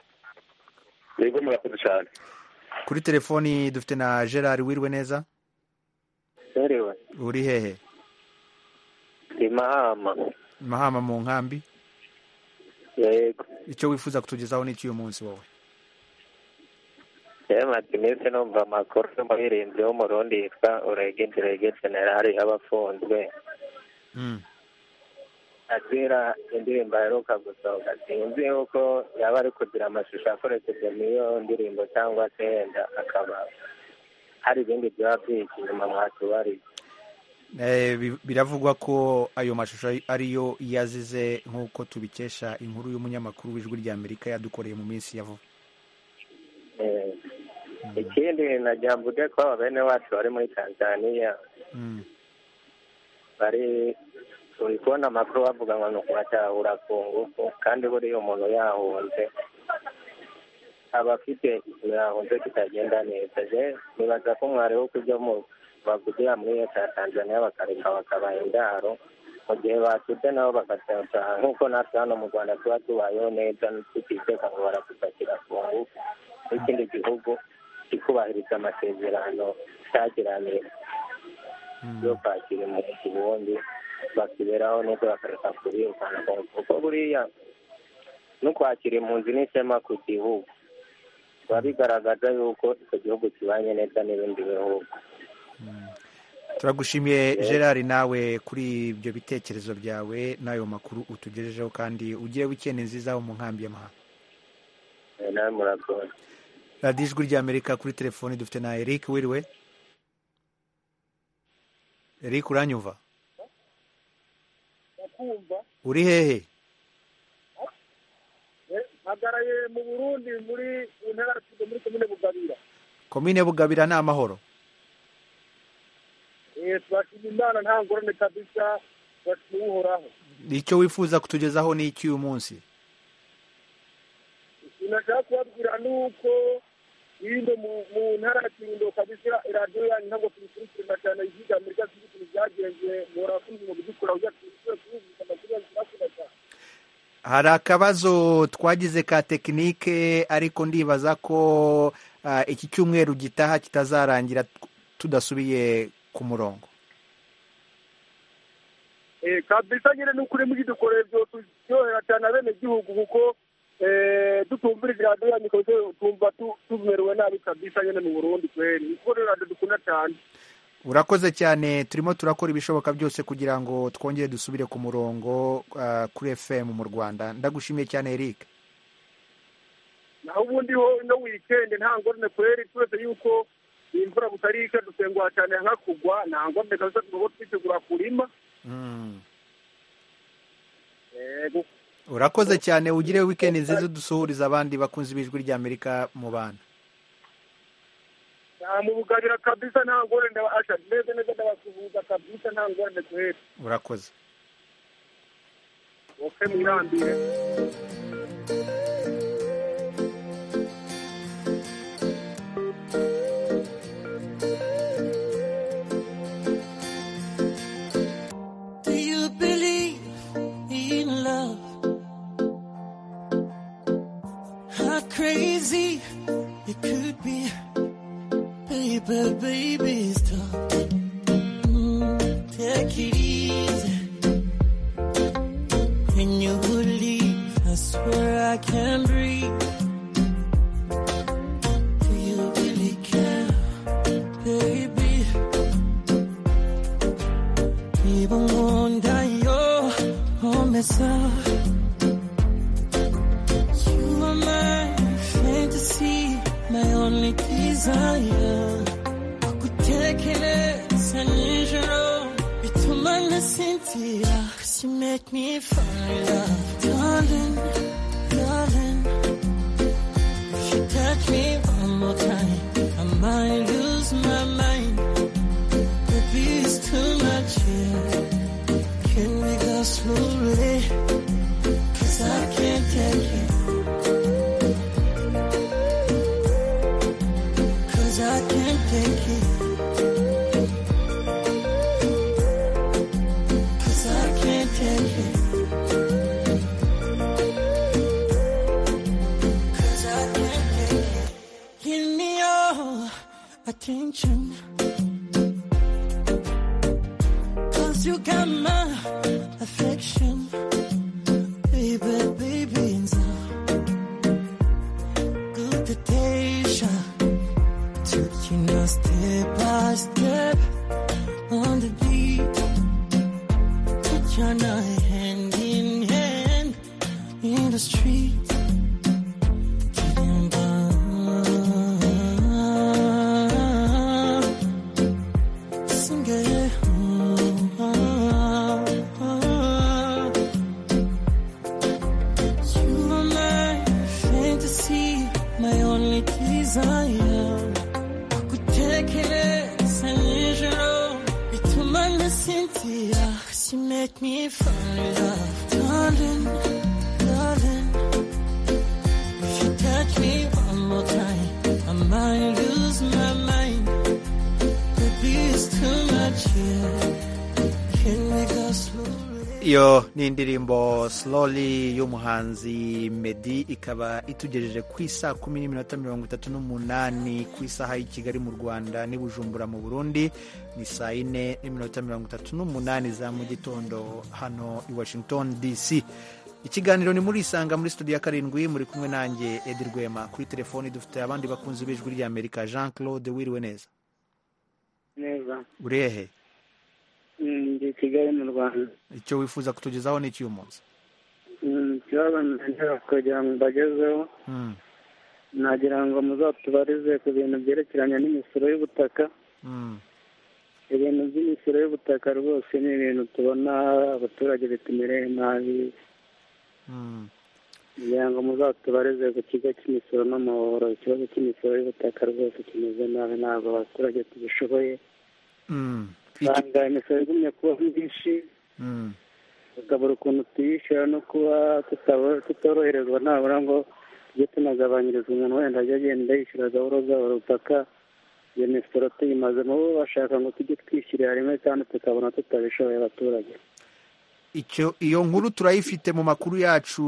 yego murakoze cyane kuri telefoni dufite na gerard wirwe neza Berewe, uri hehe ndi mahama. mahama mu nkambi Yego, icyo wifuza kutugezaho n'icyo uyu munsi wowe yamaze iminsi numva amakuru y'umuhirinzi w'umurundi yitwa uregegerege generali y'abafunzwe. Mm. Azira indirimbo aheruka gusohoka sinzi yuko yaba ari kugira amashusho akoresheje n'iyo ndirimbo cyangwa se yenda akaba hari ibindi byaba byinshi inyuma mwatubariye. Eh, bi- biravugwa ko ayo mashusho ari- ariyo yazize nk'uko tubikesha inkuru y'umunyamakuru w'ijwi ry'amerika yadukoreye mu minsi ya vuba Eh, Ikindi nagira mvuge ko bene wacu bari muri Tanzania Mm. bari turi kubona amakuru bavuga ngo ni ukubatahura ku ngufu kandi buriya umuntu yahunze aba afite ikintu yahunze kitagenda neza je nibaza ko mwari wo kubyo mu bavugira muri leta ya tanzania bakareka bakabaha indaro mu gihe batutse nabo bagataha nk'uko natwe hano mu rwanda tuba tubayeho neza tutiteka ngo barakutakira ku ngufu n'ikindi gihugu kikubahiriza amasezerano cyagiranye yo kwakira umuntu ku wundi bakiberaho nuko bakareka kuribukana kuko buriya no kwakira impunzi n'ishema ku gihugu biba bigaragaza yuko icyo gihugu kibanye neza n'ibindi bihugu turagushimiye gerard nawe kuri ibyo bitekerezo byawe n'ayo makuru utugejejeho kandi ugire wikendi nziza aho mu nkambi y'amahanga Eh, nawe murakoze radiyo ijwi ry'amerika kuri telefoni dufite na eric wiriwe eric uranyumva ndakumva uri hehe mpagaraye mu burundi muri mu ntara ya Kivu, muri komine bugabira komine bugabira ni amahoro Eh, turashima imana nta ngorane kabisa turashima uhoraho icyo wifuza kutugezaho ni iki uyu munsi ikintu nashaka kubabwira ni uko hino mu- mu ntara ya kirundo kabisa iradiyo yanyu ntabwo tuyikurikirana cyane yiga amerika sinzi ukuntu byagenze muhora kumva mu bidukura ujya kuyikurikira kuyivuga amakuru yanyu turakunda cyane hari akabazo twagize ka tekinike ariko ndibaza ko ah, iki cyumweru gitaha kitazarangira t- tudasubiye ku murongo Eh, kabisa nyine ni ukuri mugidukoreye byose turyohera cyane abenegihugu kuko eh, dutumvirije radiyo yanyu kabisa tumva tu- tumerewe nabi kabisa nyine mu burundi kweri niko rero radiyo dukunda cyane urakoze cyane turimo turakora ibishoboka byose kugira ngo twongere dusubire ku murongo ah, kuri fm mu rwanda ndagushimiye cyane eric naho ubundi ho ino wikendi nta ngorane kweri turetse yuko iyi mvura butarika dusengwa cyane nka kugwa nta ngorane kabisa tugomba twitegura kurima Mm. yego urakoze cyane ugire weekend nziza dusuhuriza abandi bakunzi b'ijwi ry'amerika mu bana nta mu bugabira kabisa nta ngorane ndabasha neza neza ndabasuhuza kabisa nta ngorane kweri urakoze oke mwirambire Do you believe in love? How crazy it could be, baby, baby, stop. Mm, take it easy, and you will leave. I swear I can. desire kutekereza nijoro bituma na Cynthia cause you make me fall in love darling darling if you touch me one more time I might lose my mind baby it's too much here can we go slowly cause I can't take it Cause I can't take it. Cause I can't take it. Cause I can't take it. Give me your attention. Cause you got my affection. Baby, baby, and so good the taste. Taking us step by step on the beat. Put your night hand in hand in the street. Getting by. Sing it. Oh, oh, oh. You are my fantasy, my only desire tekereza nijoro bituma na Cynthia cause you make me fall in love darling darling if you touch me one more time I might lose my mind baby it's too much here can we go slow iyo ni indirimbo slowly y'umuhanzi medi ikaba itugejeje ku isaa kumi n'iminota mirongo itatu n'umunani ku isaha y'i kigali mu rwanda n'i bujumbura mu burundi ni saa yine n'iminota mirongo itatu n'umunani za mu gitondo hano i washington dc ikiganiro ni muri isanga muri studio ya karindwi muri kumwe nanjye edi rwema kuri telefoni dufite abandi bakunzi b'ijwi ry'amerika jean claude wiriwe neza neza urehe ndi i kigali mu rwanda icyo wifuza kutugezaho ni icy'uyu munsi ikibazo nagera kugira ngo mbagezeho Mm, nagira ngo muzatubarize ku bintu byerekeranye n'imisoro y'ubutaka mm, ibintu by'imisoro y'ubutaka rwose ni ibintu tubona abaturage bitumereye nabi mm. kugira ngo muzatubarize ku kigo cy'imisoro n'amahoro ikibazo cy'imisoro y'ubutaka rwose kimeze nabi ntabwo abaturage tugishoboye Mm, usanga imisoro igumye kuba myinshi mm, tukabura ukuntu tuyishyura no kuba tutabo- tutoroherezwa nabura ngo tujye tunagabanyirizwa umuntu wenda ajya agenda yishyura gahoro gahoro paka iyo misoro tuyimazemo bo bashaka ngo tujye twishyurira rimwe kandi tukabona tutabishoboye abaturage icyo iyo nkuru turayifite mu makuru yacu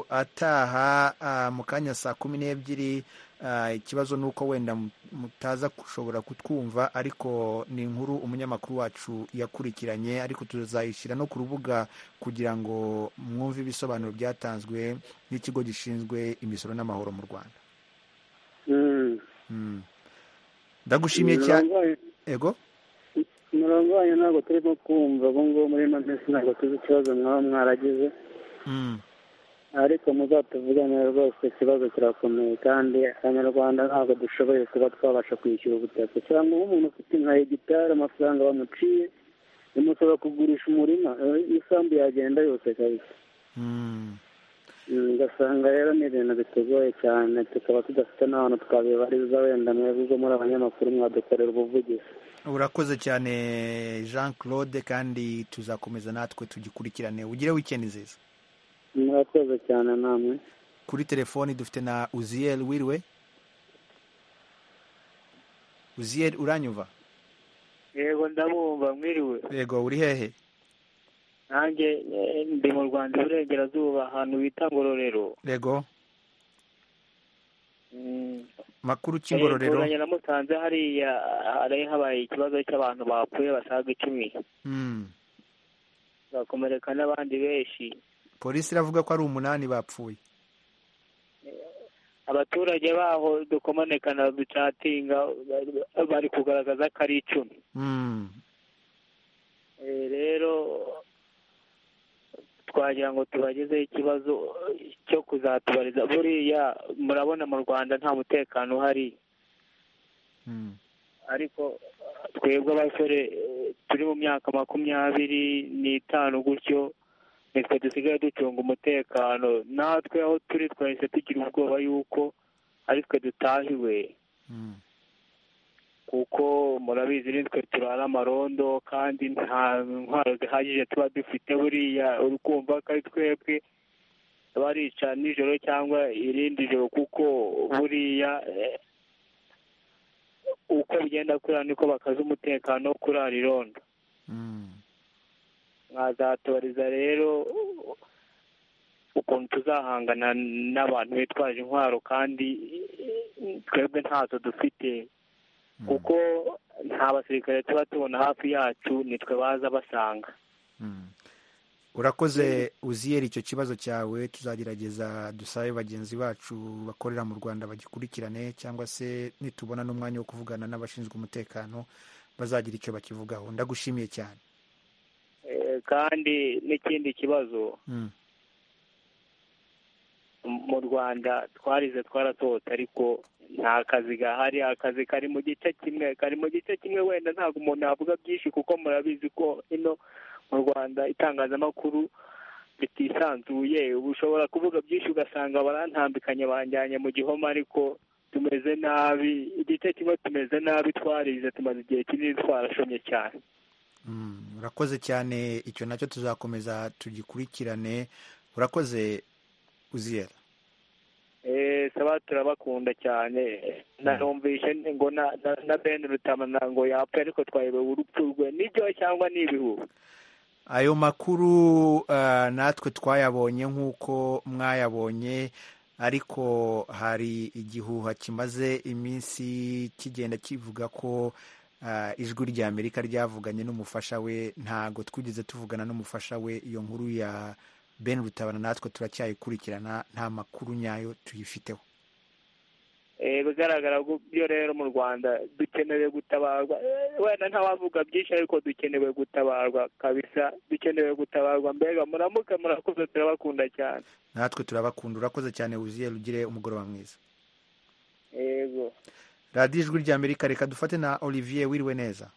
ataha ah, mu kanya saa kumi n'ebyiri Ah, ikibazo ni uko wenda mu- mutaza gushobora kutwumva ariko ni inkuru umunyamakuru wacu yakurikiranye ariko tuzayishyira no ku rubuga kugira ngo mwumve ibisobanuro byatanzwe n'ikigo gishinzwe imisoro n'amahoro mu rwanda Mm. ndagushimiye cyane ego umurongo wanyu ntabwo turimo kumva ubu ngubu muri ino minsi ntabwo tuzi ikibazo mwaba mwaragize Mm, ariko muzatuvuganira rwose ikibazo kirakomeye kandi abanyarwanda ntabwo dushoboye kuba twabasha kwishyura ubutaka cyangwa umuntu ufite nka hegitari amafaranga bamuciye bimusaba kugurisha umurima eh, isambu yagenda yose kabisa mm, Mm, ugasanga rero ni ibintu bitugoye cyane tukaba tudafite n'ahantu twabibariza wenda mwebwe muri abanyamakuru mwadukorera ubuvugizi urakoze cyane jean claude kandi tuzakomeza natwe tugikurikirane ugire weekend nziza murakoze cyane namwe kuri telefoni dufite na uziyeri wiriwe uziyeri uranyumva yego ndabumva mwiriwe yego uri hehe nanjye eh, ndi mu rwanda iburengerazuba ahantu bita ngororero yego Mm, makuru eh, cy'ingororero ngororero namusanze hariya hari habaye ikibazo cy'abantu bapfuye basaga icumi Mm. bakomereka n'abandi benshi polisi iravuga ko ari umunani bapfuye abaturage baho dukomaneka na ducatinga ba- bari kugaragaza ko ari icumi Mm. Eh, rero twagira ngo tubagezeho ikibazo cyo kuzatubariza buriya murabona mu rwanda nta mutekano uhari ariko twebwe abasore eh, turi mu myaka makumyabiri n'itanu gutyo nitwe dusigaye ducunga umutekano natwe aho turi twahise tugira ubwoba yuko aritwe dutahiwe kuko murabizi nitwe turara amarondo kandi nta ntwaro zihagije tuba dufite buriya uri kumva ko ari twebwe barica nijoro cyangwa irindi joro kuko buriya eh, uko bigenda kurira niko bakaza umutekano wo kurara irondo mwazatubariza rero ukuntu tuzahangana n'abantu bitwaje intwaro kandi twebwe ntazo dufite kuko nta basirikare tuba tubona hafi yacu nitwe baza basanga urakoze uziyeri icyo kibazo cyawe tuzagerageza dusabe bagenzi bacu bakorera mu rwanda bagikurikirane cyangwa se nitubona n'umwanya wo kuvugana n'abashinzwe umutekano bazagira icyo bakivugaho ndagushimiye cyane Eh, kandi n'ikindi kibazo Mm. mu rwanda twarize twarasohotse ariko nta kazi gahari akazi kari mu gice kimwe kari mu gice kimwe wenda ntabwo umuntu yavuga byinshi kuko murabizi ko ino mu rwanda itangazamakuru ritisanzuye uba ushobora kuvuga byinshi ugasanga barantambikanye banjyanye mu gihoma ariko tumeze nabi igice kimwe tumeze nabi twarize tumaze igihe kinini twarashomye cyane Mm, urakoze cyane icyo nacyo tuzakomeza tugikurikirane urakoze uziyeri Eh, saba turabakunda cyane narumvishe ngo na na- na ben rutamana ngo yapfa ariko twayobewe urupfu rwe nibyo cyangwa ni ibihuha ayo makuru eh, natwe twayabonye nk'uko mwayabonye ariko hari igihuha kimaze iminsi kigenda kivuga ko eh, ijwi rya amerika ryavuganye n'umufasha we ntago twigeze tuvugana n'umufasha we iyo nkuru ya ben rutabana natwe turacyayikurikirana nta makuru nyayo tuyifiteho Eh, bigaragara ko byo rero mu rwanda dukenewe gutabarwa Eh, wenda ntawavuga byinshi ariko dukenewe gutabarwa kabisa dukenewe gutabarwa mbega muramuke murakoze turabakunda cyane natwe turabakunda urakoze cyane wuzuye rugire umugoroba mwiza yego radiyo ijwi rya amerika reka dufate na olivier wiriwe neza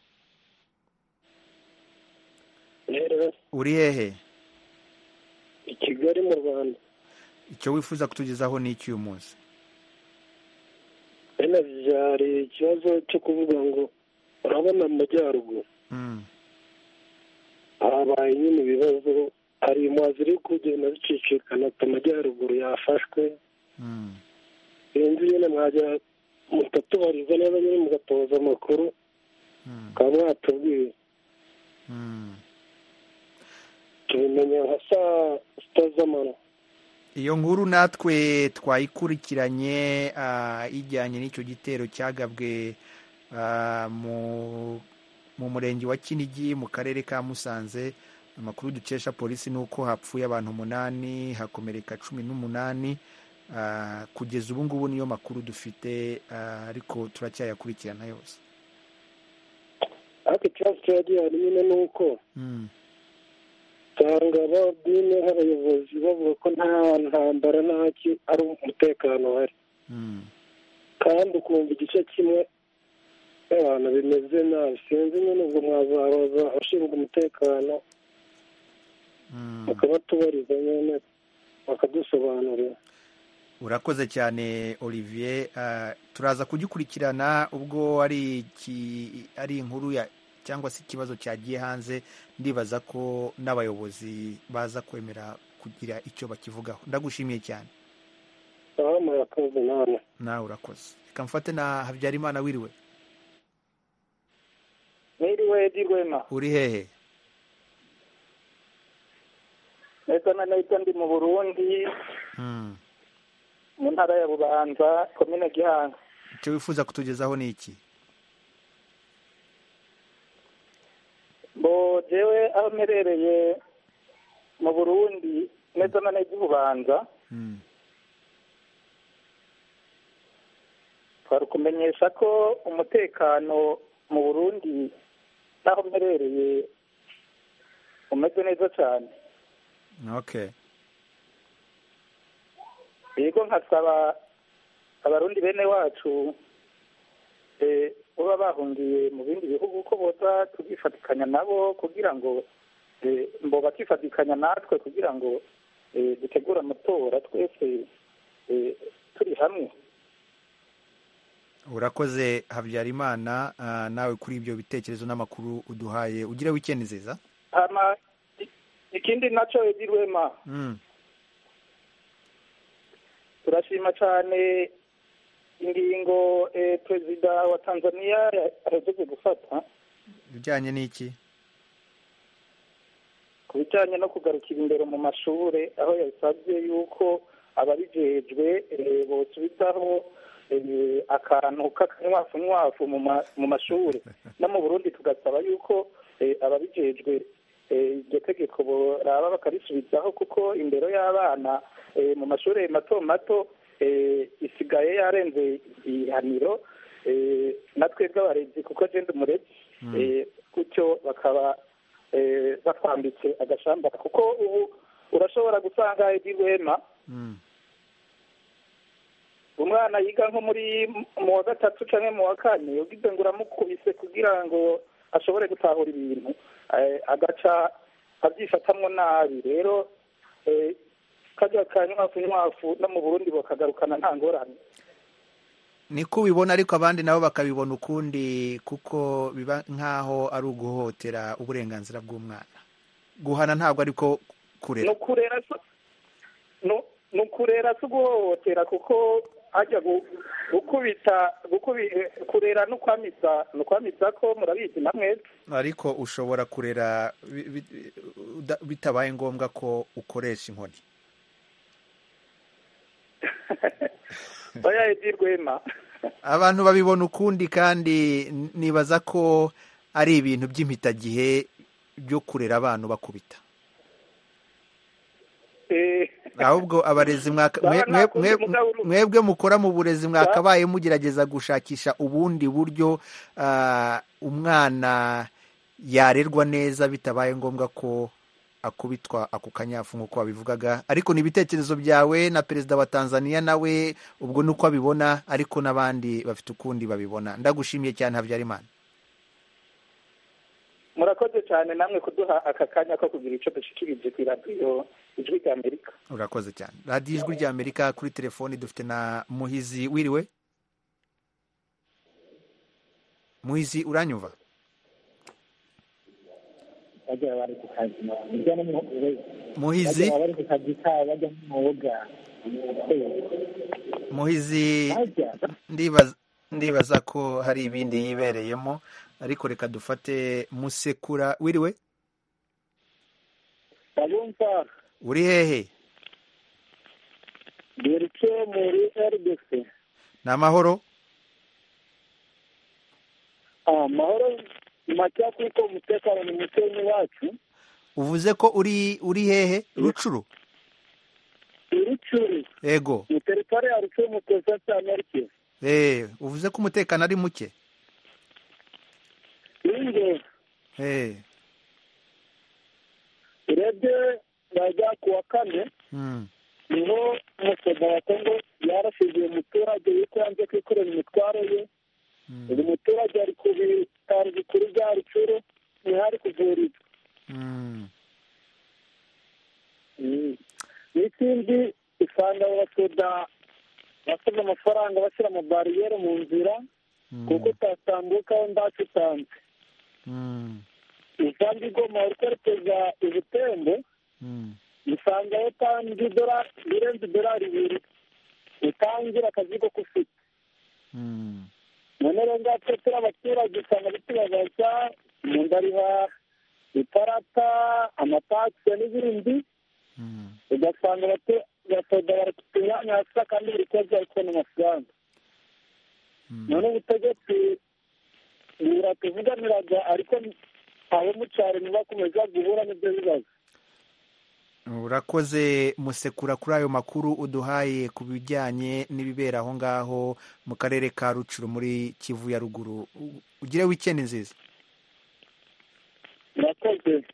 uri hehe i kigali mu rwanda icyo wifuza kutugezaho ni icy'uyu munsi bene byari ikibazo cyo kuvuga ngo urabona mu majyaruguru habaye nyine ibibazo hari impunzi ziri kugenda zicicikana ati amajyaruguru yafashwe sinzi nyine mwajya mutatubariza neza nyine mugatoza amakuru mukaba mwatubwira tubimenya nka saa sita z'amano iyo nkuru natwe twayikurikiranye ah, ijyanye n'icyo gitero cyagabwe ah, mu mu murenge wa kinigi mu karere ka musanze amakuru dukesha polisi ni uko hapfuye abantu umunani hakomereka cumi n'umunani Ah, kugeza ubu ngubu niyo makuru dufite ah, ariko turacyayakurikirana yose ariko ikibazo kiba gihari nyine ni uko Mm. usanga abadini abayobozi bavuga ko nta ntambara ntaki ari umutekano uhari Mm. kandi ukumva igice kimwe abantu bimeze nabi sinzi nyine ubwo mwazabaza abashinzwe umutekano mukabatubariza nyine bakadusobanurira urakoze cyane olivier Ah, turaza kugikurikirana ubwo ari iki- ari inkuru ya cyangwa se ikibazo cyagiye hanze ndibaza ko n'abayobozi baza kwemera kugira icyo bakivugaho ndagushimiye cyane aha murakoze namwe nawe urakoze reka mfate na habyarimana wiriwe mwiriwe edi rwema uri hehe neza na neza ndi mu burundi Mm. mu ntara ya bubanza komine gihanga icyo wifuza kutugezaho ni iki bo jewe aho mperereye mu burundi neza na neza i bubanza twari kumenyesha ko umutekano mu burundi n'aho mperereye umeze neza cyane okay yego nkasaba abarundi bene wacu baba bahungiye mu bindi bihugu ko boza tukifatikanya nabo kugira ngo mbo bakifatikanya natwe kugira ngo dutegure amatora twese turi hamwe urakoze habyarimana ah, nawe kuri ibyo bitekerezo n'amakuru uduhaye ugire wikendi nziza hama i- ikindi nacyo Edi Rwema Mm. turashima cyane ingingo eh, perezida wa tanzania ahejeje gufata ibijyanye n'iki ku bijyanye no kugarukira imbere mu mashuri aho yasabye yuko ababijejwe eh, bosubizaho eh, akantu k'akanywafu nywafu mu ma- mu mashuri no mu burundi tugasaba yuko eh, ababijejwe eh, iryo tegeko boraba bakarisubizaho kuko indero y'abana eh, mu mashuri mato mato eh, isigaye yarenze ihaniro eh, natwe bw'abarezi kuko agenda umurezi Mm. eh, gutyo bakaba eh, batwambitse agashamba kuko ubu urashobora gusanga iby'ihema Mm. umwana yiga nko muri mu wa gatatu cyangwa mu wa kane ubwize ngo uramukubise kugira ngo ashobore gutahura ibintu eh, agaca abyifatamwo nabi rero eh, kajya ka nywafu nywafu no mu burundi bakagarukana nta ngorane niko ubibona ariko abandi nabo bakabibona ukundi kuko biba nk'aho ari uguhotera uburenganzira bw'umwana guhana ntabwo ariko kurera ni ukurera so- nu- ni ukurera si uguhohotera kuko hajya gu- gukubita gukubi- eh, kurera no kwamisa ni ukwamisa ko murabizi na mwese ariko ushobora kurera bi- bi- uda- bitabaye ngombwa ko ukoresha inkoni oya edi rwema abantu babibona ukundi kandi n- nibaza ko ari ibintu by'impitagihe byo kurera abantu bakubita Eh, ahubwo abarezi mwaka- mwe- Baba nta mwe- mwe- kundi mugaburo. mwebwe mukora mu burezi mwakabaye mugerageza gushakisha ubundi buryo ah, umwana yarerwa neza bitabaye ngombwa ko akubitwa ako kanyafu nk'uko wabivugaga ariko ni ibitekerezo byawe na perezida wa tanzania nawe ubwo ni uko abibona ariko n'abandi bafite ukundi babibona ndagushimiye cyane habyarimana murakoze cyane namwe kuduha aka kanya ko kugira icyo dushikirije ku iradiyo ijwi rya amerika urakoze cyane radiyo ijwi rya amerika kuri telefoni dufite na muhizi wiriwe muhizi uranyumva bajya bari ku kazi bajya no mu Muhizi? bajya bari ku kazi kabo bajya no mu buga muhizi ndibaza ndibaza ko hari ibindi yibereyemo ariko reka dufate musekura wiriwe abumva uri hehe dore muri rdc ni amahoro amahoro ni make kuko umutekano ni musenyi wacu uvuze ko uri uri hehe rucuru urucuri yego ni teritwari ya rucuri mu kosa cya marike eh uvuze ko umutekano ari muke ingo eh urebye bajya ku wa kane mm. niho umusoda wa kongo yarashize umuturage yuko yanze kwikorera imitwaro ye uyu muturage ari ku bitaro bikuru bya rucuru niho ari kuvurirwa Mm. Mm. n'ikindi usanga abasoda basabye amafaranga bashyira mu bariyeri mu nzira kuko utatambuka wenda utanze Mm. usanga igoma uri kwerekeza ubutembo Mm. usangayo kandi idorari irenze idorari ibiri utangira akazi ko kufite Mm. none rero ngatwe turi abaturage usanga bitubabaza mu ndariha iparata amatakisi n'ibindi ugasanga abatu- abasoda bari ku myanya hasi kandi buri kwezi bari kubona amafaranga none ubutegetsi buratuvuganiraga ariko abo mucyaro ntibakomeza guhura n'ibyo bibazo urakoze musekura kuri ayo makuru uduhaye ku bijyanye n'ibibera aho ngaho mu karere ka rucuru muri kivu ya ruguru U- ugire wikendi nziza murakoze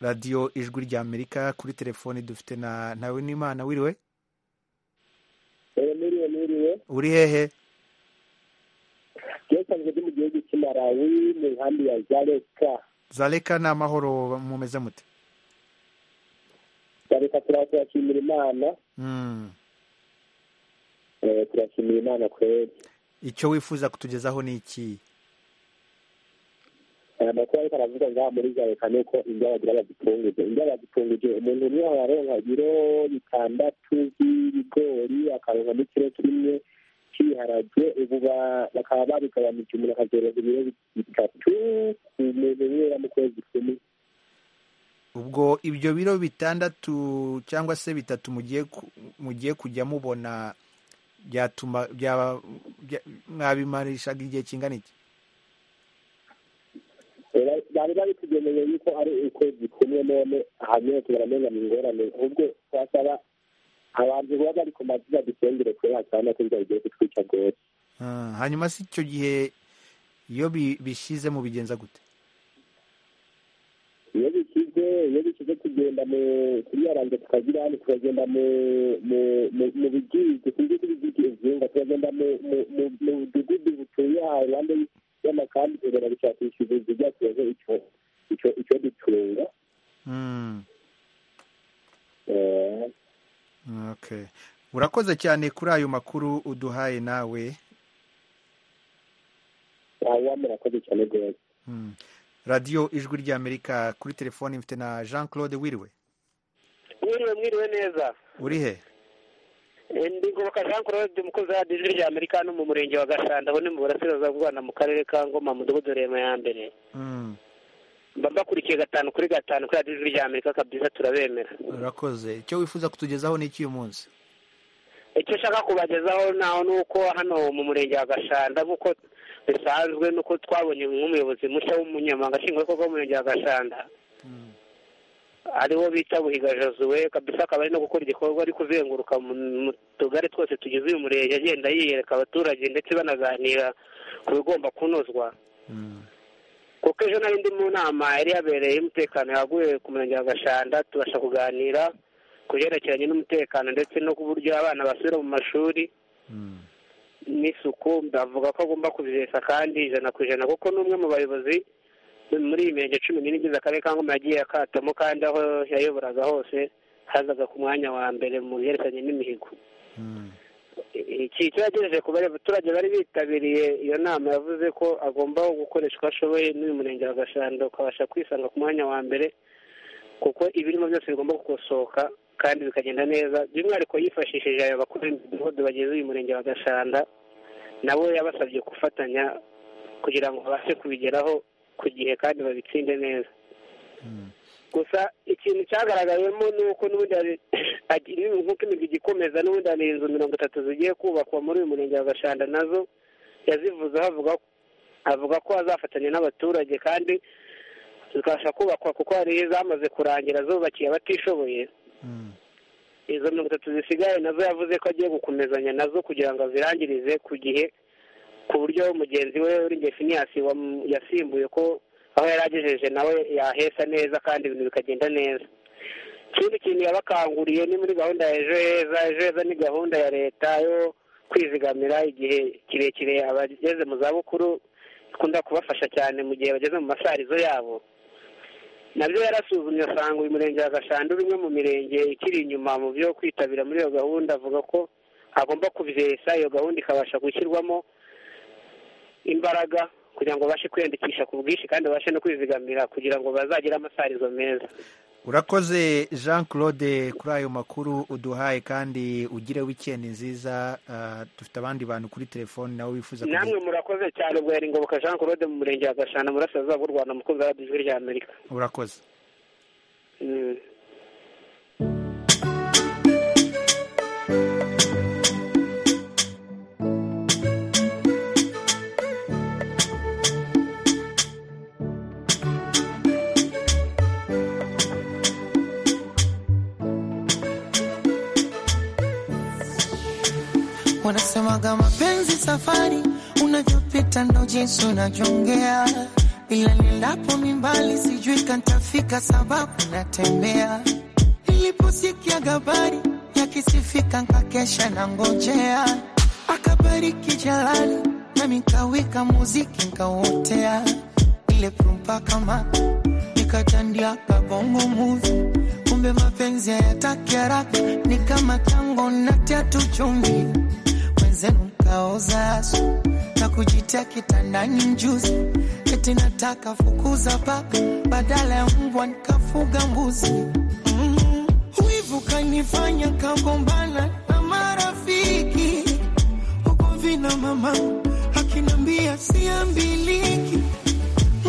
radiyo ijwi rya amerika kuri telefoni dufite na ntawe n'imana wiriwe muriwe muriwe uri hehe byasanzwe biri mu gihugu cy'i malawi mu nkambi ya zareka zareka ni amahoro mumeze mute zareka turashimira imana Eh, turashimira imana kweri icyo wifuza kutugezaho ni iki aya makuru ariko aravuga ngaha muri zareka ni uko indya bagira bazipfunguje indya bazipfunguje umuntu umwe araronka ibiro bitandatu by'ibigori akaronka n'ikiro kimwe cy'ibiharage ubu ba- bakaba babigabanije umuntu akazoronka ibiro bitatu ku muntu umwe mu kwezi kumwe ubwo ibyo biro bitandatu cyangwa se bitatu mugiye ku- mugiye kujya mubona byatuma byaba bya- mwabimarishaga igihe kingana iki Era- bari bari kugeneye yuko ari ukwezi kumwe none hanyuma tubaramenga mu ngorane ahubwo twasaba abantu baba bari ku mazina dusengere kure hakabona ko inzara igiye kutwica rwose Ah, hanyuma si icyo gihe iyo bi- bishize mubigenza gute iyo bikize iyo bikize tugenda mu kuyaranze tukagira hano tukagenda mu mu- mu- mu bigizi sinzi ko ibigizi ibyumva turagenda mu- mu- mu- mu mudugudu butuye aha iruhande y'amakambi tugenda gushakisha ibizu byatureze icyo icyo- icyo dutunga Mm, Eh, okay urakoze cyane kuri ayo makuru uduhaye nawe awa murakoze cyane rwose Mm. radiyo ijwi ry'amerika kuri telefoni mfite na jean claude wiriwe mwiriwe mwiriwe neza uri he Eh, ndi ngoboka jean claude umukozi wa radiyo ijwi ry'amerika no mu murenge wa gashanda aho ni mu burasirazuba bw'u rwanda mu karere ka ngoma mudugudu rema ya mbere Mm, mba mbakurikiye gatanu kuri gatanu kuri radiyo ijwi ry'amerika kabisa turabemera urakoze icyo wifuza kutugezaho ni iki uyu munsi icyo nshaka kubagezaho naho ni uko hano mu murenge wa gashanda nk'uko bisanzwe nuko twabonye nk'umuyobozi mushya w'umunyamabanga nshingwabikorwa w'umurenge wa gashanda ariwo bita buhiga josuwe kabisa akaba ari no gukora igikorwa ari kuzenguruka mu mu tugari twose tugize uyu murenge agenda yiyereka abaturage ndetse banaganira ku bigomba kunozwa kuko ejo nari ndi mu nama yari yabereye umutekano yaguye ku murenge wa gashanda tubasha kuganira ku byerekeranye n'umutekano ndetse no ku buryo abana basubira mu mashuri n'isuku ndavuga ko agomba kubihesha kandi ijana ku ijana kuko n'umwe mu bayobozi muri iyi mirenge cumi n'ine igize akarere ka ngoma yagiye akatamo kandi aho yayoboraga hose hazaga ku mwanya wa mbere mu byerekeranye n'imihigo iki cyo yagejeje ku bari- baturage bari bitabiriye iyo nama yavuze ko agomba gukoresha uko ashoboye n'uyu murenge wa gashanda ukabasha kwisanga ku mwanya wa mbere kuko ibirimo byose bigomba gukosoka kandi bikagenda neza by'umwihariko yifashishije ayo bakuru b'imidugudu bagize uyu murenge wa gashanda nabo yabasabye gufatanya kugira ngo babashe kubigeraho ku gihe kandi babitsinde neza gusa ikintu cyagaragayemo ni uko n'ubundi hari agi- nk'uko imigigi ikomeza n'ubundi hari inzu mirongo itatu zigiye kubakwa muri uyu murenge wa gashanda nazo yazivuze avuga avuga ko azafatanya n'abaturage kandi zikabasha kubakwa kuko hari izamaze kurangira zubakiye abatishoboye izo mirongo itatu zisigaye nazo yavuze ko agiye gukomezanya nazo kugira ngo azirangirize ku gihe ku buryo mugenzi we Uringeye Phineas wamu- yasimbuye ko aho yari agejeje nawe yahesa neza kandi ibintu bikagenda neza ikindi kintu yabakanguriye ni muri gahunda ya ejo heza ejo heza ni gahunda ya leta yo kwizigamira igihe kirekire abageze mu zabukuru ikunda kubafasha cyane mu gihe bageze mu masarizo yabo nabyo yarasuzumye asanga uyu murenge wa gashanda uri umwe mu mirenge ikiri inyuma mu byo kwitabira muri iyo gahunda avuga ko agomba kubihesha iyo gahunda ikabasha gushyirwamo imbaraga kugira ngo babashe kwiyandikisha ku bwinshi kandi babashe no kwizigamira kugira ngo bazagire amasarizo meza urakoze jean claude kuri ayo makuru uduhaye kandi ugire wikendi nziza Ah, dufite abandi bantu kuri telefoni nawe wifuza kugira- namwe murakoze cyane ubwo yari ngoboka jean claude mu murenge wa gashana mu burasirazuba bw'u rwanda umukunzi wa radiyo ijwi rya amerika urakoze Mm. Wanasemaga mapenzi safari, unavyopita ndo jinsi unavyongea, ila nilapo mimbali sijui kantafika, sababu natembea. Niliposikia habari yakisifika, nkakesha na ngojea, akabariki jalali nikaweka muziki nikaotea ile prumpa kama nikatandia kabongo muvi kumbe mapenzi hayataki haraka ni kama tango na tatu chumvi mwenzenu mkaoza asu na kujitia kitandani mjuzi eti nataka fukuza paka badala ya mbwa nikafuga mbuzi mm. Wivu kanifanya kagombana na marafiki huko vina mama akinambia siambiliki,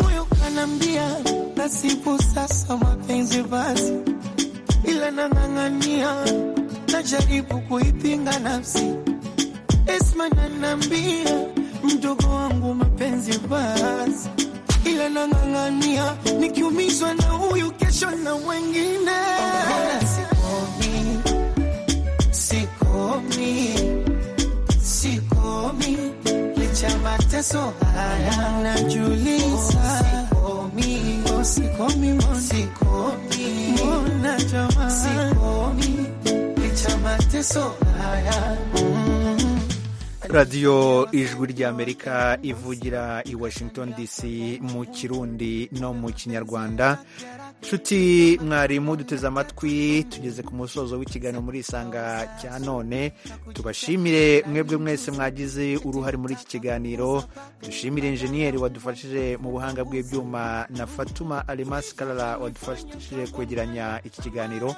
moyo kanambia nasibu sasa mapenzi basi, ila nang'ang'ania, najaribu kuipinga nafsi. Esma nanambia mdogo wangu mapenzi basi, ila nang'ang'ania, nikiumizwa na huyu kesho na wengine sikomi, sikomi, sikomi licha mateso haya najuliza sikomi, oh, sikomi, mbona. sikomi, mbona jamani, sikomi licha mateso haya mm. radiyo ijwi ry'amerika ivugira i washington dc mu kirundi no mu kinyarwanda nshuti mwarimu duteze amatwi tugeze ku musozo w'ikiganiro muri isanga cya none tubashimire mwebwe mwese mwagize uruhare muri iki kiganiro dushimire injeniyeri wadufashije mu buhanga bw'ibyuma na fatuma arimasi karara wadufashije kwegeranya iki kiganiro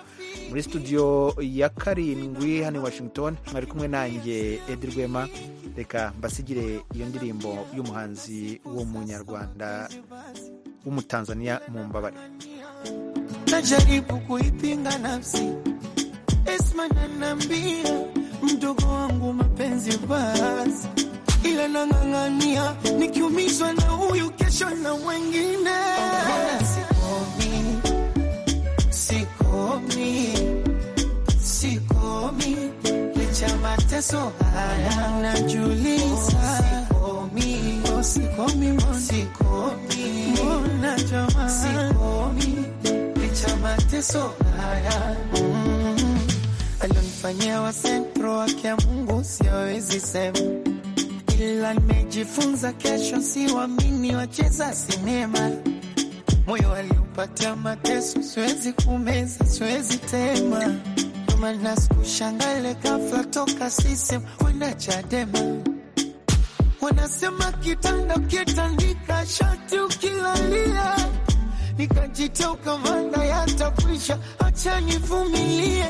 muri studio ya karindwi hano i washington mwari kumwe nanjye edi rwema reka mbasigire iyo ndirimbo y'umuhanzi w'umunyarwanda w'umutanzaniya mu mbabare najaribu kuipinga nafsi Esma nanambia mdogo wangu mapenzi basi, ila nang'ang'ania nikiumizwa na huyu kesho na wengine sikomi, sikomi, sikomi licha mateso haya najuliza sikomi, oh, sikomi, mbona. sikomi, mbona jamani, sikomi cha mateso haya mm. alionifanyia wa sentro wake ya Mungu siwezi sema, ila nimejifunza kesho siwamini wacheza sinema. Moyo aliupatia mateso, siwezi kumeza, siwezi tema. Ndio maana sikushangale ghafla toka sisem kwenda Chadema. Wanasema kitanda kitandika, shati ukilalia nikajitoka manda yatakwisha, acha nivumilie.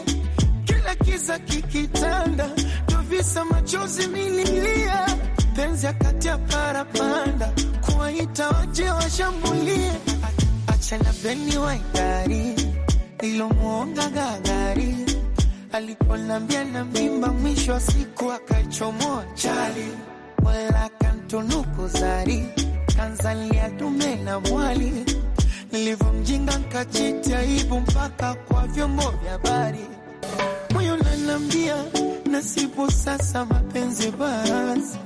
Kila kiza kikitanda, ndo visa machozi mililia. Penzi akati ya parapanda, kuwaita waje washambulie. A- Acha na beni waigari, ilomwonga gagari aliponambia na mimba, mwisho wa siku akachomoa chali, wala kantunuku zari kanzalia dume na mwali nilivyomjinga nkajita aibu mpaka kwa vyombo vya habari. Moyo nanambia nasibu sasa mapenzi basi,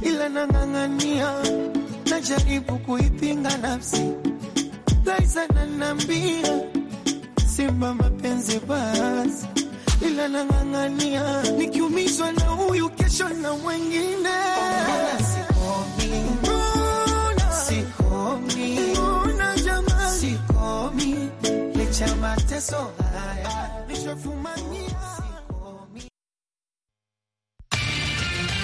ila nang'ang'ania, najaribu kuipinga nafsi. Laiza nanambia simba mapenzi basi, ila nang'ang'ania, nikiumizwa na huyu kesho na mwengine sikomi, sikomi, mbona jamani, sikomi licha mateso haya nishafumania